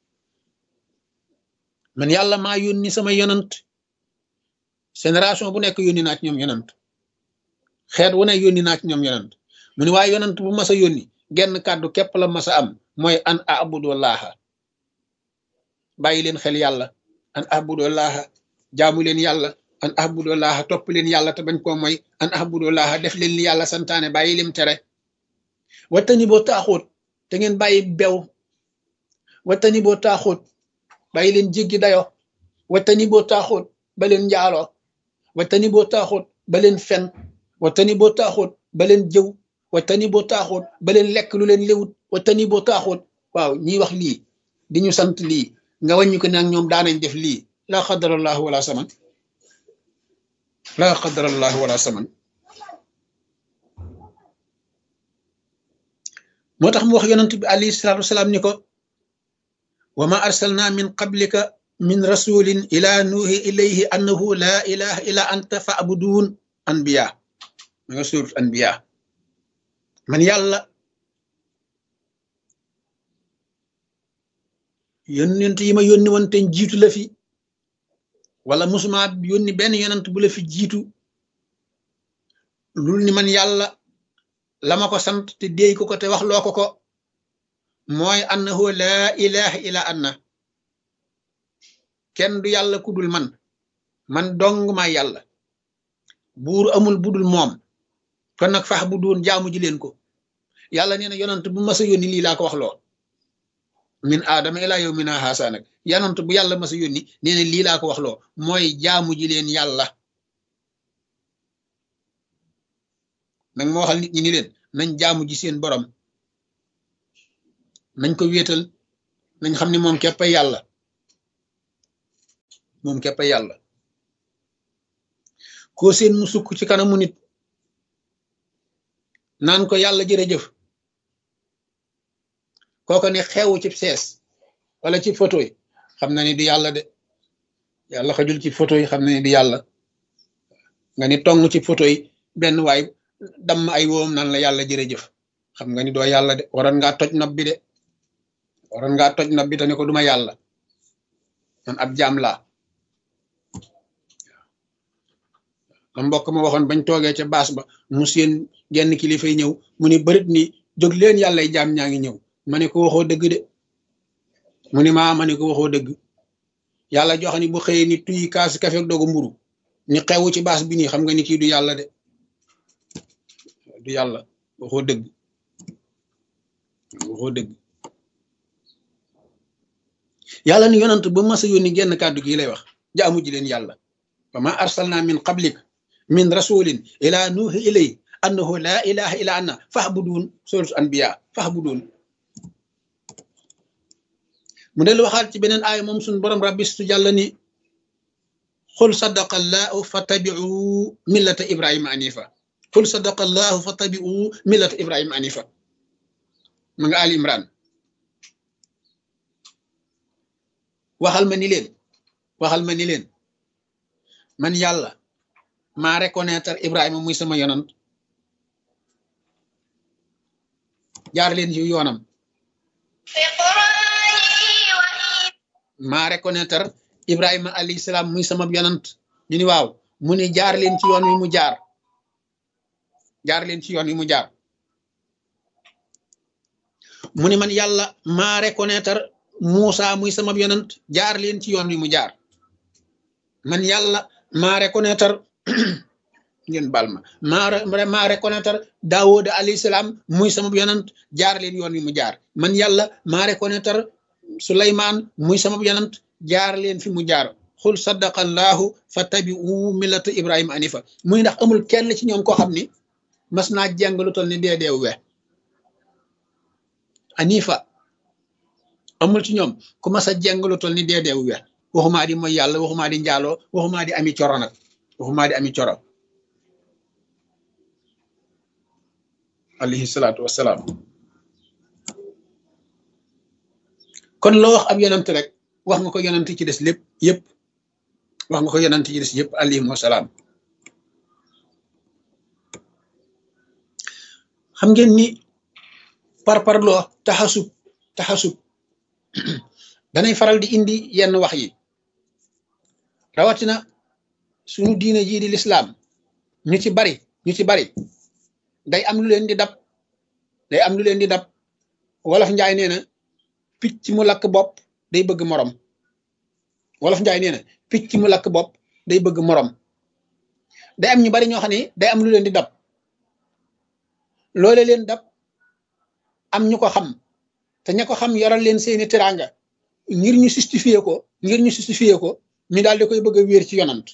man yàlla maa yónni sama yonant génération bu nekk yónni naa ci ñoom yonant xeet wu ne yónni naa ci ñoom yonant mu ne waaye yonant bu mas a yónni genn kàddu képp la mas a am mooy an a'budu allaha bàyyi leen xel yàlla an ahbudullaha jaamu leen yàlla an ahbudullaha topp leen yàlla te bañ koo mooy an ahbudullaha def leen li yàlla santaane bàyyi lim tere wattani boo taaxóot te ngeen bàyyi bew wattani boo taaxóot bàyyi leen jéggi dayo wattani boo taaxóot ba leen njaaloo wattani boo taaxóot ba leen fen wattani boo taaxóot ba leen jëw wattani boo taaxóot ba leen lekk lu leen léwut wattani boo taaxóot waaw ñiy wax lii di ñu sant lii nga wàññi ko nag ñoom daanañ def lii laa qadarallahu wala saman laa qadarallahu wala saman moo tax mu wax yonent bi alayhi salaatu wasalaam ni ko wa ma arsalna min qablika min rasulin ila nuuhi ilayhi annahu laa ilaha illa anta fa'budun anbiya ma nga surat anbiya man yàlla yonent yi ma yónni woon te jiitu la fi wala musuma yónni benn yonent bu la fi jiitu lul ni man yàlla la ma ko sant te déy ko ko te wax loo ko ko mooy annahu laa ilaha illa anna kenn du yàlla ku dul man man dong maa yàlla buur amul budul moom kon nag fax bu doon jaamu ji leen ko yàlla nee na yonent bu mas a yónni lii laa ko wax loo min aadama ilaa yow mina haasa nag yonent bu yàlla mas a yónni nee na lii laa ko wax loo mooy jaamu ji leen yàlla nag ma waxal nit ñi ni leen nañ jaamu ji seen borom nañ ko wéetal nañ xam ne moom képp ay yàlla moom képp ay yàlla koo seen mu sukk ci kanamu nit naan ko yàlla jërëjëf kooko ne xewu ci sees wala ci photo yi xam na ni du yàlla de yàlla xajul ci photo yi xam na ni du yàlla nga ni tong ci photo yi benn waay damm ay woom naan la yàlla jërëjëf xam nga ni doo yàlla de waroon ngaa toj nopp bi de waroon ngaa toj nopp bi te ne ko duma yàlla man ab jaam laa la mbokk ma waxoon bañ toogee ca baas ba mu seen genn kilifa yi ñëw mu ni bërit ni jóg leen yàllay jaam ñaa ngi ñëw ma ne ko waxoo dëgg de mu ni maa ma ne ko waxoo dëgg yàlla jox ni bu xëyee ni tuy kaas kafe ak dogu mburu ni xewu ci baas bi nii xam nga ni kii du yàlla de du yàlla waxoo dëgg waxoo dëgg yàlla ni yonant ba masa yónni genn kàddu gi lay wax jaamu ji leen yàlla wa ma arsalna min qablik min rasulin ila nuuhi ilay annahu la ilaha illa anna fahbudun suratu anbiya fahbudun mu del waxaat ci beneen aaya moom suñ borom rabbistu jàlla ni xul sadaqa allahu fattabiu millata ibrahima anifa xul sadaqa allahu fattabiu millata ibrahima anifa ma nga ali imran waxal ma ni leen waxal ma ni leen man yàlla maa reconnaître ibrahima muy sama yonant jaar leen ci yoonam maa reconnaître ibrahima alayhi salaam muy sama yonant ñu ni waaw mu ni jaar leen ci yoon wi mu jaar jaar leen ci yoon wi mu jaar mu ni man yàlla maa reconnaître Muusa muy sama yonant jaar leen ci yoon wi mu jaar man yàlla maa reconnaître ngeen bal ma maa maa reconnaître Daawuda alayhi salaam muy sama yonant jaar leen yoon wi mu jaar man yàlla maa reconnaître Suleymaan muy sama yonant jaar leen fi mu jaar xul sadaqa allahu fattabi'u millata Ibrahima anifa muy ndax amul kenn ci ñoom koo xam ni mas naa jàng lu toll ni dee deew we anifa amul ci ñoom ku mas a jàng lu toll ni dee deew we waxumaa di mooy yàlla waxumaa di njaaloo waxumaa di ami coro nag waxumaa di ami coro alayhi salaatu wassalaam kon loo wax ab yonant rek wax nga ko yonant ci des lépp yëpp wax nga ko yonant ci des yëpp alayhim wasalaam xam ngeen ni par parloo taxasub taxasub danay faral di indi yenn wax yi rawatina suñu diine jii di lislaam ñu ci bari ñu ci bari day am lu leen di dab day am lu leen di dab wolof njaay nee na picc mu lakk bopp day bëgg morom wolof njaay nee na picc mu lakk bopp day bëgg morom day am ñu bari ñoo xam ne day am lu leen di dab loole leen dab am ñu ko xam te ña ko xam yoral leen seeni teraanga ngir ñu justifier ko ngir ñu justifier ko ñu daal di koy bëgg a wéer ci yonant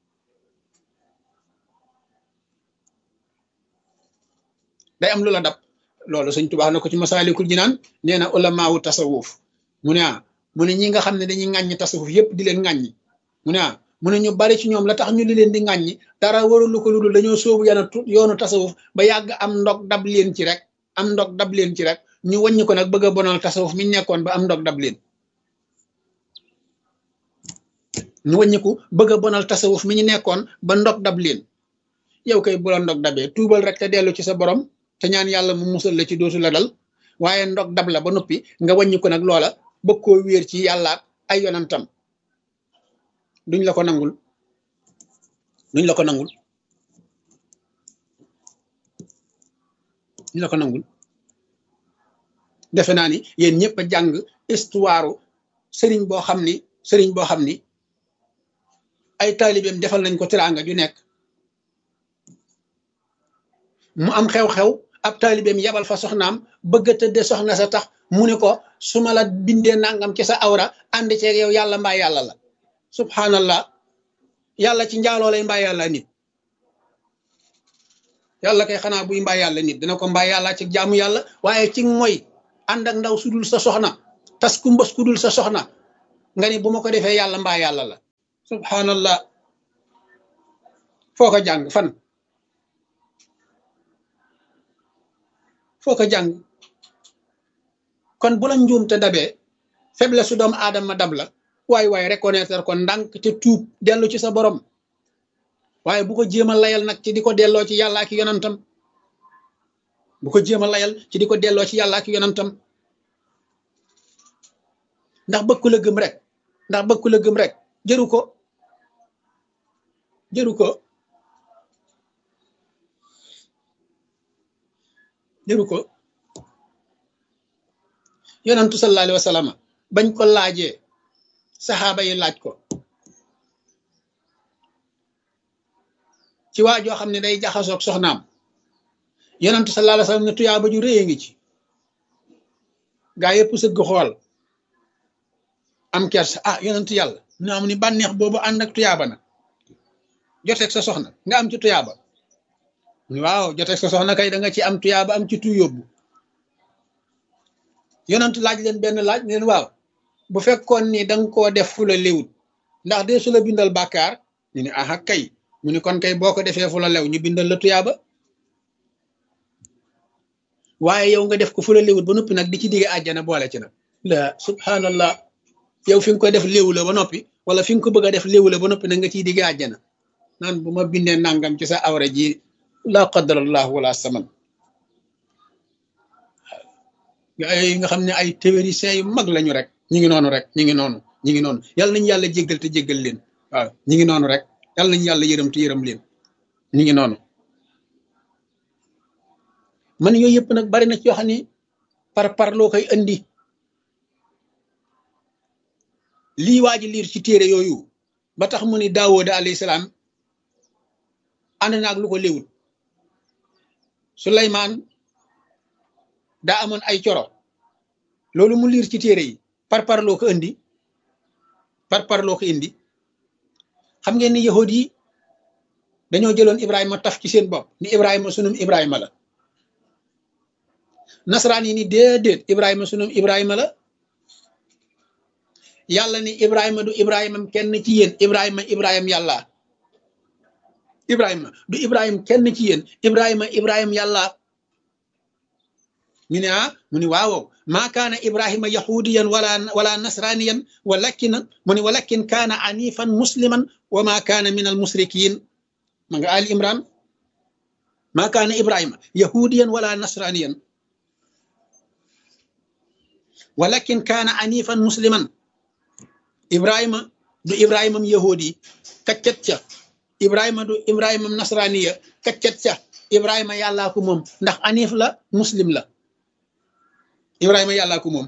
day am lu la dab loolu sëñ Tuubaa na ko ci masaalikul jinaan nee na ulamaawu tasawuf mu ne ah mu ne ñi nga xam ne dañuy ŋàññi tasawuf yépp di leen ŋàññi mu ne ah mu ne ñu bari ci ñoom la tax ñu li leen di ŋàññi dara warulu ko ludul dañoo sóobu yana yoonu tasawuf ba yàgg am ndog dab leen ci rek am ndog dab leen ci rek ñu wàññi ko nag bëgg a bonal tasawuf mi nekkoon ba am ndog dab leen ñu wàññiku bëgg a bonal tasawuf mi ñu nekkoon ba ndog dab leen yow kay bu la ndog dabee tuubal rek te dellu ci sa borom te ñaan yàlla mu musal la ci dootu la dal waaye ndog dab la ba noppi nga wàññi ko nag loola bëgg koo wéer ci yàlla ay yonantam duñ la ko nangul duñ la ko nangul duñ la ko nangul defe naa ni yéen ñëpp a jàng histoire sëriñ boo xam ni sëriñ boo xam ni ay taalibeem defal nañ ko teraanga ju nekk mu am xew-xew ab taalibeem yabal fa soxnaam bëgg a tëdde soxna sa tax mu ne ko su ma la bindee nangam ci sa awra ànd ceeg yow yàlla mbaa yàlla la subhanallah yàlla ci njaaloo lay mbaa yàlla nit yàlla kay xanaa buy mbaa yàlla nit dina ko mbaa yàlla ci jaamu yàlla waaye ci mooy ànd ak ndaw sudul sa soxna tas ku mbës ku dul sa soxna nga ni bu ma ko defee yàlla mbaa yàlla la subhanallah foo ko jàng fan foo ko jàng kon bu la njuum te dabee faiblesse su doomu aadama dab la waay waay reconnaître ko ndànk te tuub dellu ci sa borom waaye bu ko jéem a layal nag ci di ko delloo ci yàlla ak yonantam bu ko jéem a layal ci di ko delloo ci yàlla ak yonantam ndax bëgg ku la gëm rek ndax bëgg ku la gëm rek jëru ko jëru ko jëru ko yonantu sallallahu alayhi wa sallam bañ ko laajee saxaaba yi laaj ko ci waa joo xam ne day jaxasoog soxnaam yonantu sallallahu alayhi wa sallam ne tuyaaba ju réye ngi ci gaa yëpp sëgg xool am kersa ah yonantu yàlla mu am ni bànneex boobu ànd ak tuyaaba na joteeg sa soxna nga am ci tuyaaba waaw joteeg sa soxna kay da nga ci am tuyaaba am ci tu yóbbu yonantu laaj leen benn laaj leen waaw bu fekkoon ni da nga koo def fu la léwut ndax dee su la bindal bàkkaar ñu ne aha kay mu ni kon kay boo ko defee fu la lew ñu bindal la tuyaaba waaye yow nga def ko fu la léwut ba noppi nag di ci digge àjjana boole ci nag la subhanallah yow fi nga ko def léwu la ba noppi wala fi nga ko bëgg a def léwu la ba noppi nag nga ciy digge àjjana naan bu ma bindee nangam ci sa awra ji laa qadarallah wala saman ay nga xam ne ay théoriciens yu mag lañu rek ñi ngi noonu rek ñi ngi noonu ñi ngi noonu yàlla nañu yàlla jéggal te jéggal leen waaw ñi ngi noonu rek yàlla nañu yàlla yërëm te yërëm leen ñi ngi noonu man yooyu yëpp nag bari na ci yoo xam ne par par loo koy andi lii waa ji liir ci téere yooyu ba tax mu ni daawooda alayhi salaam ànd naag lu ko léwut Suleymaan daa amoon ay coro loolu mu liir ci téere yi par par loo ko indi par par loo ko indi xam ngeen ni yahud yi dañoo jëloon Ibrahima taf ci seen bopp ni Ibrahima sunum Ibrahima la nasaraan yi ni déedéet Ibrahima sunum Ibrahima la yàlla ni Ibrahima du Ibrahima kenn ci yéen Ibrahima Ibrahima yàlla Ibrahima du Ibrahima kenn ci yéen Ibrahima Ibrahima yàlla ñu ne ah mu ni waaw maa kaana Ibrahima yahudiyan wala wala nasraniyan walakin mu ni walakin kaana anifan musliman wa maa kaana min al musrikin ma nga Ali Imran maa kaana Ibrahima yahudiyan wala nasraniyan walakin kaana anifan musliman Ibrahima du Ibrahimam yahudi kaccet ca Ibrahima du Ibrahimam nasraniya kaccet ca Ibrahima yàllaa ko moom ndax anif la muslim la Ibrahima yàllaa ko moom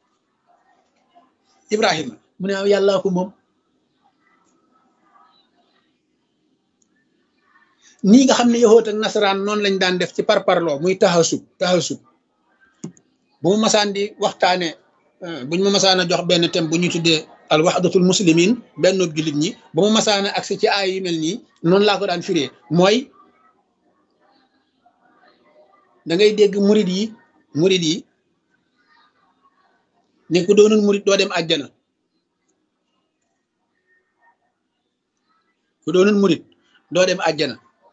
Ibrahima mu ne waaw yàllaa ko moom nii nga xam ne yahoot ak nasaraan noonu lañ daan def ci parparloo muy taxasub taxasub bu ma masaan di waxtaane buñ ma masaan a jox benn thème bu ñu tuddee al waxdatul muslimin benn jullit ñi bu ma masaan a agsi ci ay yu mel nii noonu laa ko daan firee mooy da ngay dégg murid yi murid yi ne ku doonul murid doo dem àjjana ku doonul murid doo dem àjjana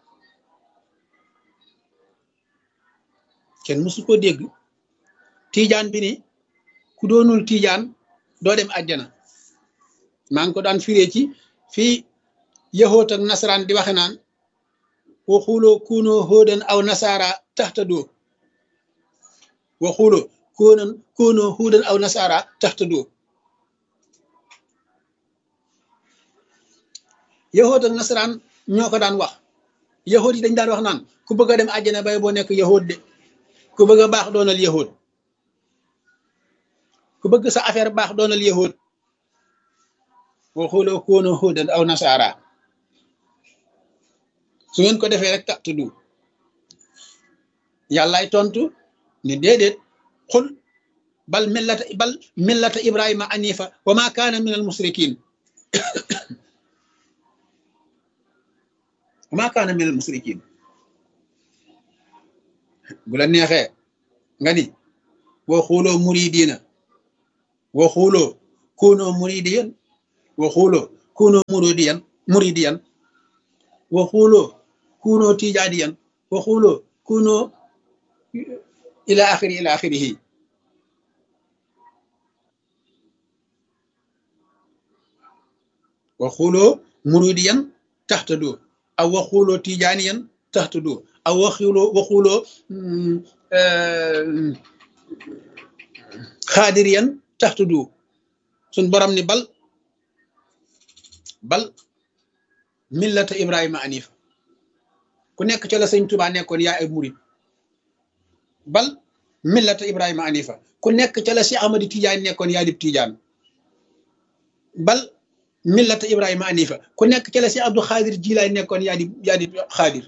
kenn mësu ko dégg tiijaan bi ni ku doonul tiijaan doo dem àjjana maa ngi ko daan firee ci fii yahoot ak nasaraan di waxe naan waxuloo kuunoo hóodan aw nasaara taxtadoo waxuloo koonan koonoo huudan aw nasaara taxtadoo yahoot ak nasaraan ñoo ko daan wax yahoot yi dañ daan wax naan ku bëgg a dem àjjana bay boo nekk yahoot de ku bëgg a baax doonal yahoot ku bëgg sa affaire baax doonal yahoot waxuloo koonoo huudan aw nasaara su ngeen ko defee rek taxtadoo yàllaay tontu ni déedéet xul bal millata bal millata ibrahima anifa wa ma kaana min al musrikin wa ma kaana min al musrikin bu la neexee nga ni boo xooloo muridina waxuloo kunoo muridiyan waxuloo kunoo muridiyan muridiyan waxuloo kunoo tijaaniyan waxuloo kunoo ila axiri ila axirihi waxuloo muridiyan taxtadu aw waxuloo tijaaniyan taxtadu aw waxuloo waxuloo xaadiriyan taxtadu suñ borom ni bal bal millata ibrahima anif ku nekk ca la sëñ Tuubaa nekkoon yaa ay murid bal millata ibrahima anifa ku nekk ca la si Ahmadi Tijaan nekkoon yaa dib Tijaan bal millata ibrahima anifa ku nekk ca la si Abdou Xaadir Jilaay nekkoon yaa di yaa di Xaadir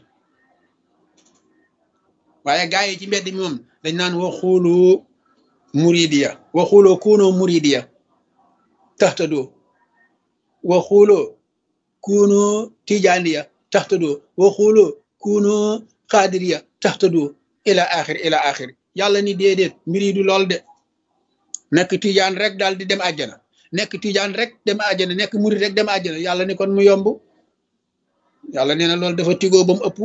waaye gaa yi ci mbedd mi moom dañ naan waxulu muridiya waxulu kuno muridiya taxtadoo waxulu kuno tijaaniya taxtadoo waxulu kuno xaadiriya taxtadoo ila axir ila axir yàlla ni déedéet mbir yi du lool de nekk tijaan rek daal di dem àjjana nekk tijaan rek dem àjjana nekk murid rek dem àjjana yàlla ni kon mu yomb yàlla nee na loolu dafa tigoo ba mu ëpp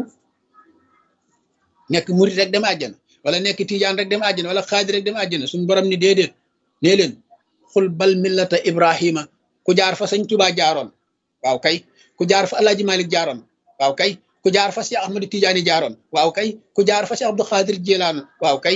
nekk murid rek dem àjjana wala nekk tijaan rek dem àjjana wala xaadir rek dem àjjana suñu borom ni déedéet nee leen xul bal millata ibrahima ku jaar fa sëñ Tuubaa jaaroon waaw kay ku jaar fa alaaji malik jaaroon waaw kay ku jaar fa si ahmadu tijaani jaaroon waaw kay ku jaar fa si abdou xaadir jilaan waaw kay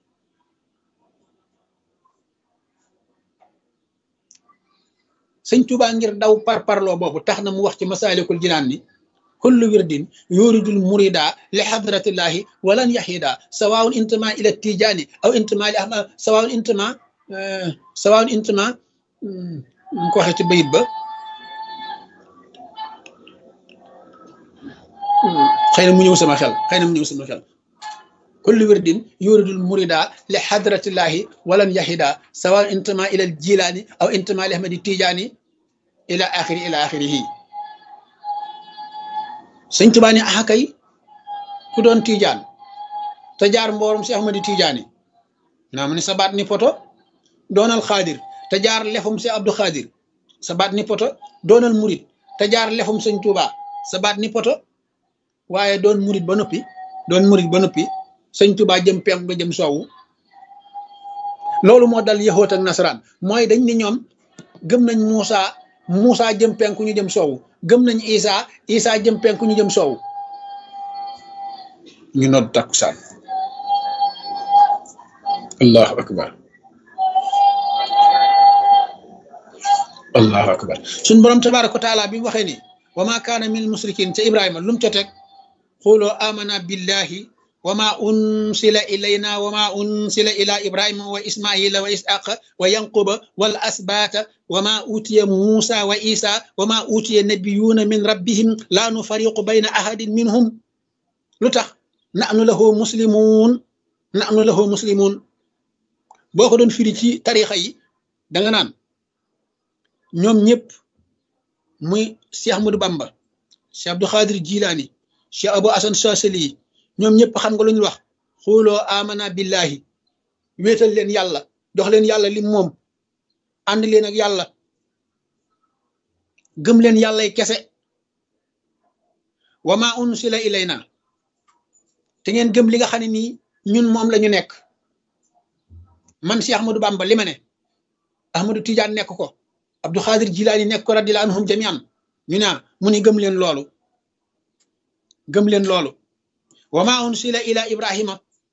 sëñ Tuubaa ngir daw par parloo boobu tax na mu wax ci masaalikul jinaan ni kullu wirdin yuridul murida li hadratillahi walan yahida sawaun intama ila tijani aw intama li ahmad sawaun intama sawaun intama mu ko waxee ci bayit ba xëy na mu ñëw sama xel xëy na mu ñëw sama xel kullu wirdin yuridul murida li hadratillahi walan yahida sawaun intama ila jilani aw intama li ahmadi tijani ila axiri ila axirihi sëñ Tuubaa ni axa kay ku doon tiijaan te jaar mboorum si Ahmadi Tijaani naa mu ne sa baat ni poto doonal xaadir te jaar lefum si Abdou Xaadir sa baat ni poto doonal murit te jaar lefum sëñ Tuubaa sa baat ni poto waaye doon murit ba noppi doon murit ba noppi sëñ Tuubaa jëm penk nga jëm soowu loolu moo dal yahoot ak nasaraan mooy dañ ni ñoom gëm nañ Muusa Muusa jëm penku ñu jëm soowu gëm nañ Isa Isa jëm penku ñu jëm soowu ñu nodd takkusaan allahu akbar allahu akbar suñ borom tabaraka wa taala bi mu waxee ni wa ma kaana min musrikin ca ibrahima lu mu ca teg xuloo amana billahi wa ma unsila ilayna wa ma unsila ila ibrahima wa ismaila wa isaqa wa yanquba wal asbata wa ma utiya musa wa isa wa ma utiya nabiyuna min rabbihim la nufariqu bayna ahadin minhum lu tax nahnu lahu muslimun nahnu lahu muslimun boo ko doon firi ci tarixa yi da nga naan ñoom ñëpp muy Cheikh Ahmadou Bamba Cheikh Abdou Khadir Jilani Cheikh Abou Hassan Sasali ñoom ñëpp xam nga lu ñu wax xooloo amana billahi wéetal leen yàlla jox leen yàlla lim moom ànd leen ak yàlla gëm leen yàllay kese wa ma unsila ilayna te ngeen gëm li nga xam ne nii ñun moom la ñu nekk man si Ahmadou Bamba li ma ne Ahmadou Tidiane nekk ko Abdou Khadir Jilaani nekk ko radiyallahu anhum jamian ñu naa mu ni gëm leen loolu gëm leen loolu wa ma unsila ila ibrahima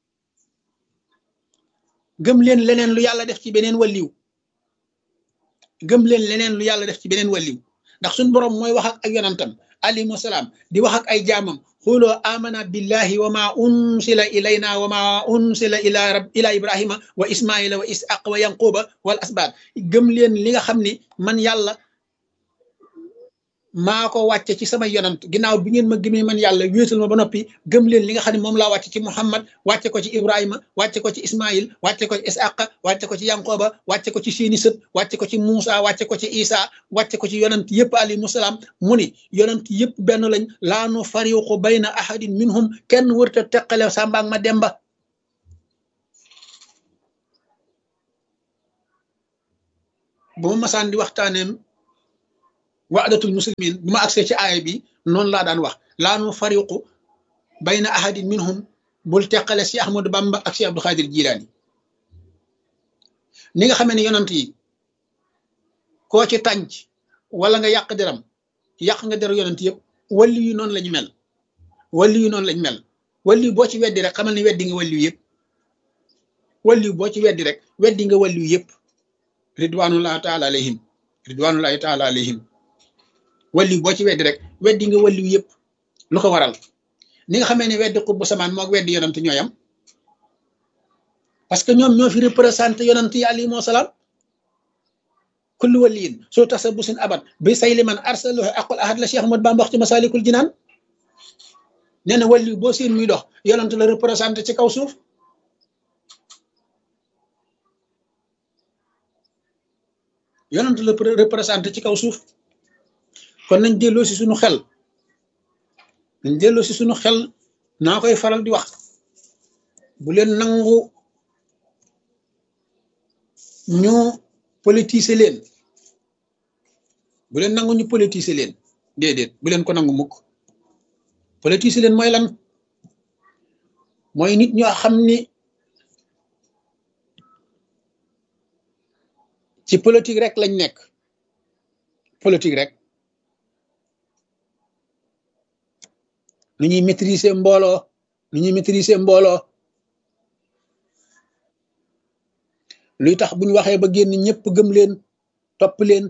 gëm leen leneen lu yàlla def ci beneen walliw gëm leen leneen lu yàlla def ci beneen walliw ndax suñ borom mooy wax ak ak yonantam alayhi salaam di wax ak ay jaamam xuloo amana billahi wa ma unsila ilayna wa ma unsila ila rab ila ibrahima wa ismaila wa ishaq wa yanquba wal asbaat gëm leen li nga xam ni man yàlla maa ko wàcce ci sama yonant ginnaaw bi ngeen ma gëmee man yàlla wéetal ma ba noppi gëm leen li nga xam ne moom laa wàcce ci muhammad wàcce ko ci ibrahima wàcce ko ci ismail wàcce ko ci ishaq wàcce ko ci yanqoba wàcce ko ci seeni sët wàcce ko ci muusa wàcce ko ci isa wàcce ko ci yonant yëpp alayhimu salaam mu ni yonant yëpp benn lañ laa nu fariqu bayna ahadin minhum kenn wërta teqale sàmbaag ma demba bu ma masaan di waxtaaneem waadatul muslimin bu ma agsee ci aaya bi noonu laa daan wax laa nu fariqu bayna ahadin minhum bul teqale si Ahmadou Bamba ak si Abdou Khadir Jilaani ni nga xamee ne yonant yi koo ci tànc wala nga yàq deram yàq nga deru yonant yëpp walli yu noonu lañu mel walli yu noonu lañ mel walli boo ci weddi rek xamal ni weddi nga walli yëpp walli boo ci weddi rek weddi nga walli yëpp ridwanullahi taala alayhim ridwanullahi taala alayhim walli boo ci weddi rek weddi nga walli yëpp lu ko waral ni nga xamee ne weddi xutbu samaan moog weddi yonant ñooyam parce que ñoom ñoo fi représenté yonant yi alayhimu salaam kullu waliyin soo tax sa busin abat bi say liman arsaluhu aqul ahad la Cheikh Ahmad Bamba wax ci masalikul jinaan nee na wàllu boo seen muy dox yonant la représenté ci kaw suuf yonant la représenté ci kaw suuf kon nañ delloo si suñu xel nañ delloo si suñu xel naa koy faral di wax bu leen nangu ñu politiser leen bu leen nangu ñu politiser leen déedéet bu leen ko nangu mukk politiser leen mooy lan mooy nit ñoo xam ni ci politique rek lañ nekk politique rek nu ñuy maîtriser mbooloo nu ñuy maîtriser mbooloo luy tax buñ waxee ba génn ñëpp gëm leen topp leen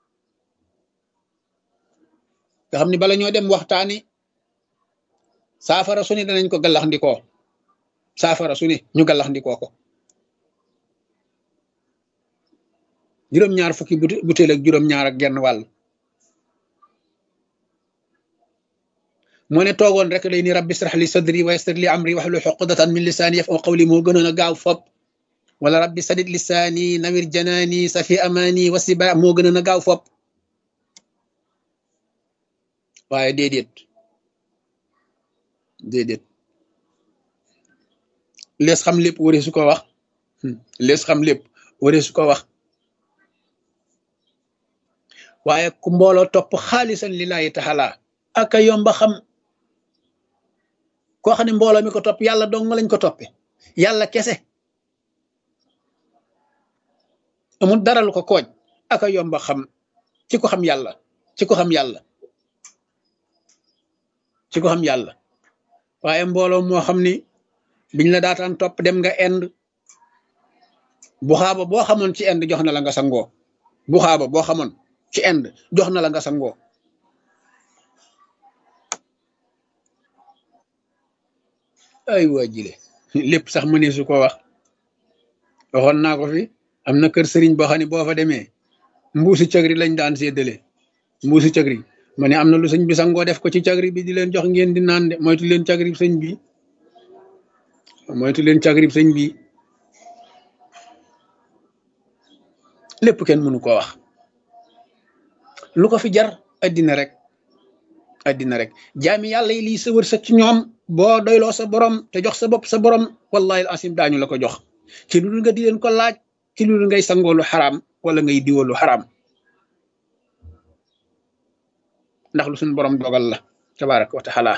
nga xam ni bala ñoo dem waxtaani saafara su ne danañ ko gallax ndikoo saafara su ne ñu gallax ndikoo ko juróom-ñaar fukki butéel ak juróom-ñaar ak genn wàll moo ne toogoon rek day ni rabbi israh li sadri wa yassir li amri wahlul uqdatan min lisaani yafqahu qawli moo gënoon a gaaw fop wala rabbi sadid lisaani nawir janaani safi amaani wasiba moo gënoon a gaaw fop waaye déedéet déedéet lees xam lépp waree su ko wax lees xam lépp waree su ko wax waaye ku mbooloo topp xaalisan lillahi taala aka yomba xam koo xam ne mbooloo mi ko topp yàlla dong lañ ko toppe yàlla kese amul dara lu ko kooj aka yomba xam ci ko xam yàlla ci ko xam yàlla ci ko xam yàlla waaye mbooloo moo xam ni biñ la daataan topp dem nga ind bu xaaba boo xamoon ci ind jox na la nga sangoo bu xaaba boo xamoon ci ind jox na la nga sangoo ay waa jile lépp sax mënee su ko wax waxoon naa ko fi am na kër sëriñ boo xam ne boo fa demee mbuusi cagri lañ daan séddale mbuusi cagri ma ne am na lu sëñ bi sangoo def ko ci cagri bi di leen jox ngeen di naan de moytu leen cagri sëñ bi moytu leen cagri sëñ bi lépp kenn mënu ko wax lu ko fi jar addina rek addina rek jaami yàlla yi lii sa wërsëg ci ñoom boo doyloo sa borom te jox sa bopp sa borom wallahi asim daañu la ko jox ci lu dul nga di leen ko laaj ci lu dul ngay sangoo lu xaraam wala ngay diwoo lu xaraam ndax lu suñu borom dogal la tabaraka wa taala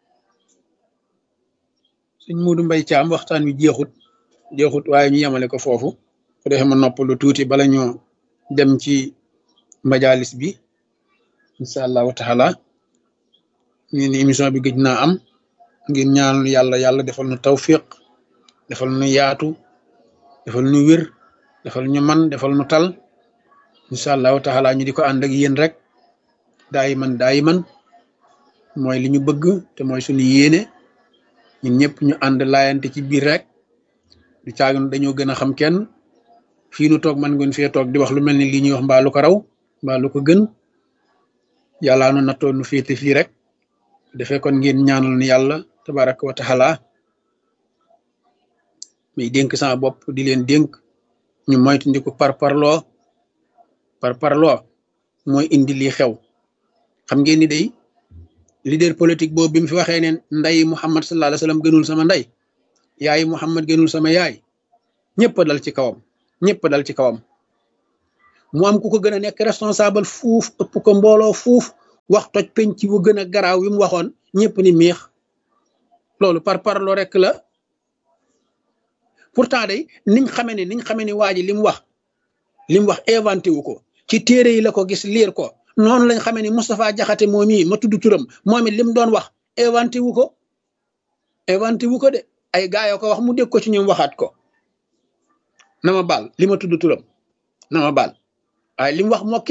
suñ muudu mbay caam waxtaan wi jeexut jeexut waaye ñu yemale ko foofu ko defee ma nopp lu tuuti bala ñoo dem ci majalis bi incha allahu taala ñu ni émission bi gëj naa am ngir ñaanal yàlla yàlla defal nu tawfiq defal nu yaatu defal nu wér defal ñu man defal nu tal incha allahu taala ñu di ko ànd ak yéen rek daayi man daayi man mooy li ñu bëgg te mooy suñu yéene ñun ñëpp ñu ànd laayante ci biir rek du caagan dañoo gën a xam kenn fii nu toog man ngeen fee toog di wax lu mel ni lii ñuy wax mbaa lu ko raw mbaa lu ko gën yàllaa nu nattoo nu féete fii rek defee kon ngeen ñaanal ni yàlla tabaraka wa taala muy dénk sama bopp di leen dénk ñu moytandiku par parloo par parloo mooy indi lii xew xam ngeen ni day leader politique boobu bi mu fi waxee ne nday Muhammad sallallahu alayhi wasallam gënul sama nday yaay Muhammad gënul sama yaay ñëpp dal ci kawam ñëpp dal ci kawam mu am ku ko gën a nekk responsable fuuf ëpp ko mbooloo fuuf wax toj penc bu gën a garaaw wi mu waxoon ñëpp ni miix loolu par parlo rek la pourtant day niñ xamee ni niñ xamee ni waa ji li mu wax li mu wax inventé wu ko ci téere yi la ko gis liir ko noonu lañ xamee ni Moustapha Jaxate moom mii ma tudd turam moom it li mu doon wax inventé wu ko inventé wu ko de ay gaa yoo ko wax mu dégg ko ci ñoom waxaat ko na ma baal li ma tudd turam na ma baal waaye li mu wax moo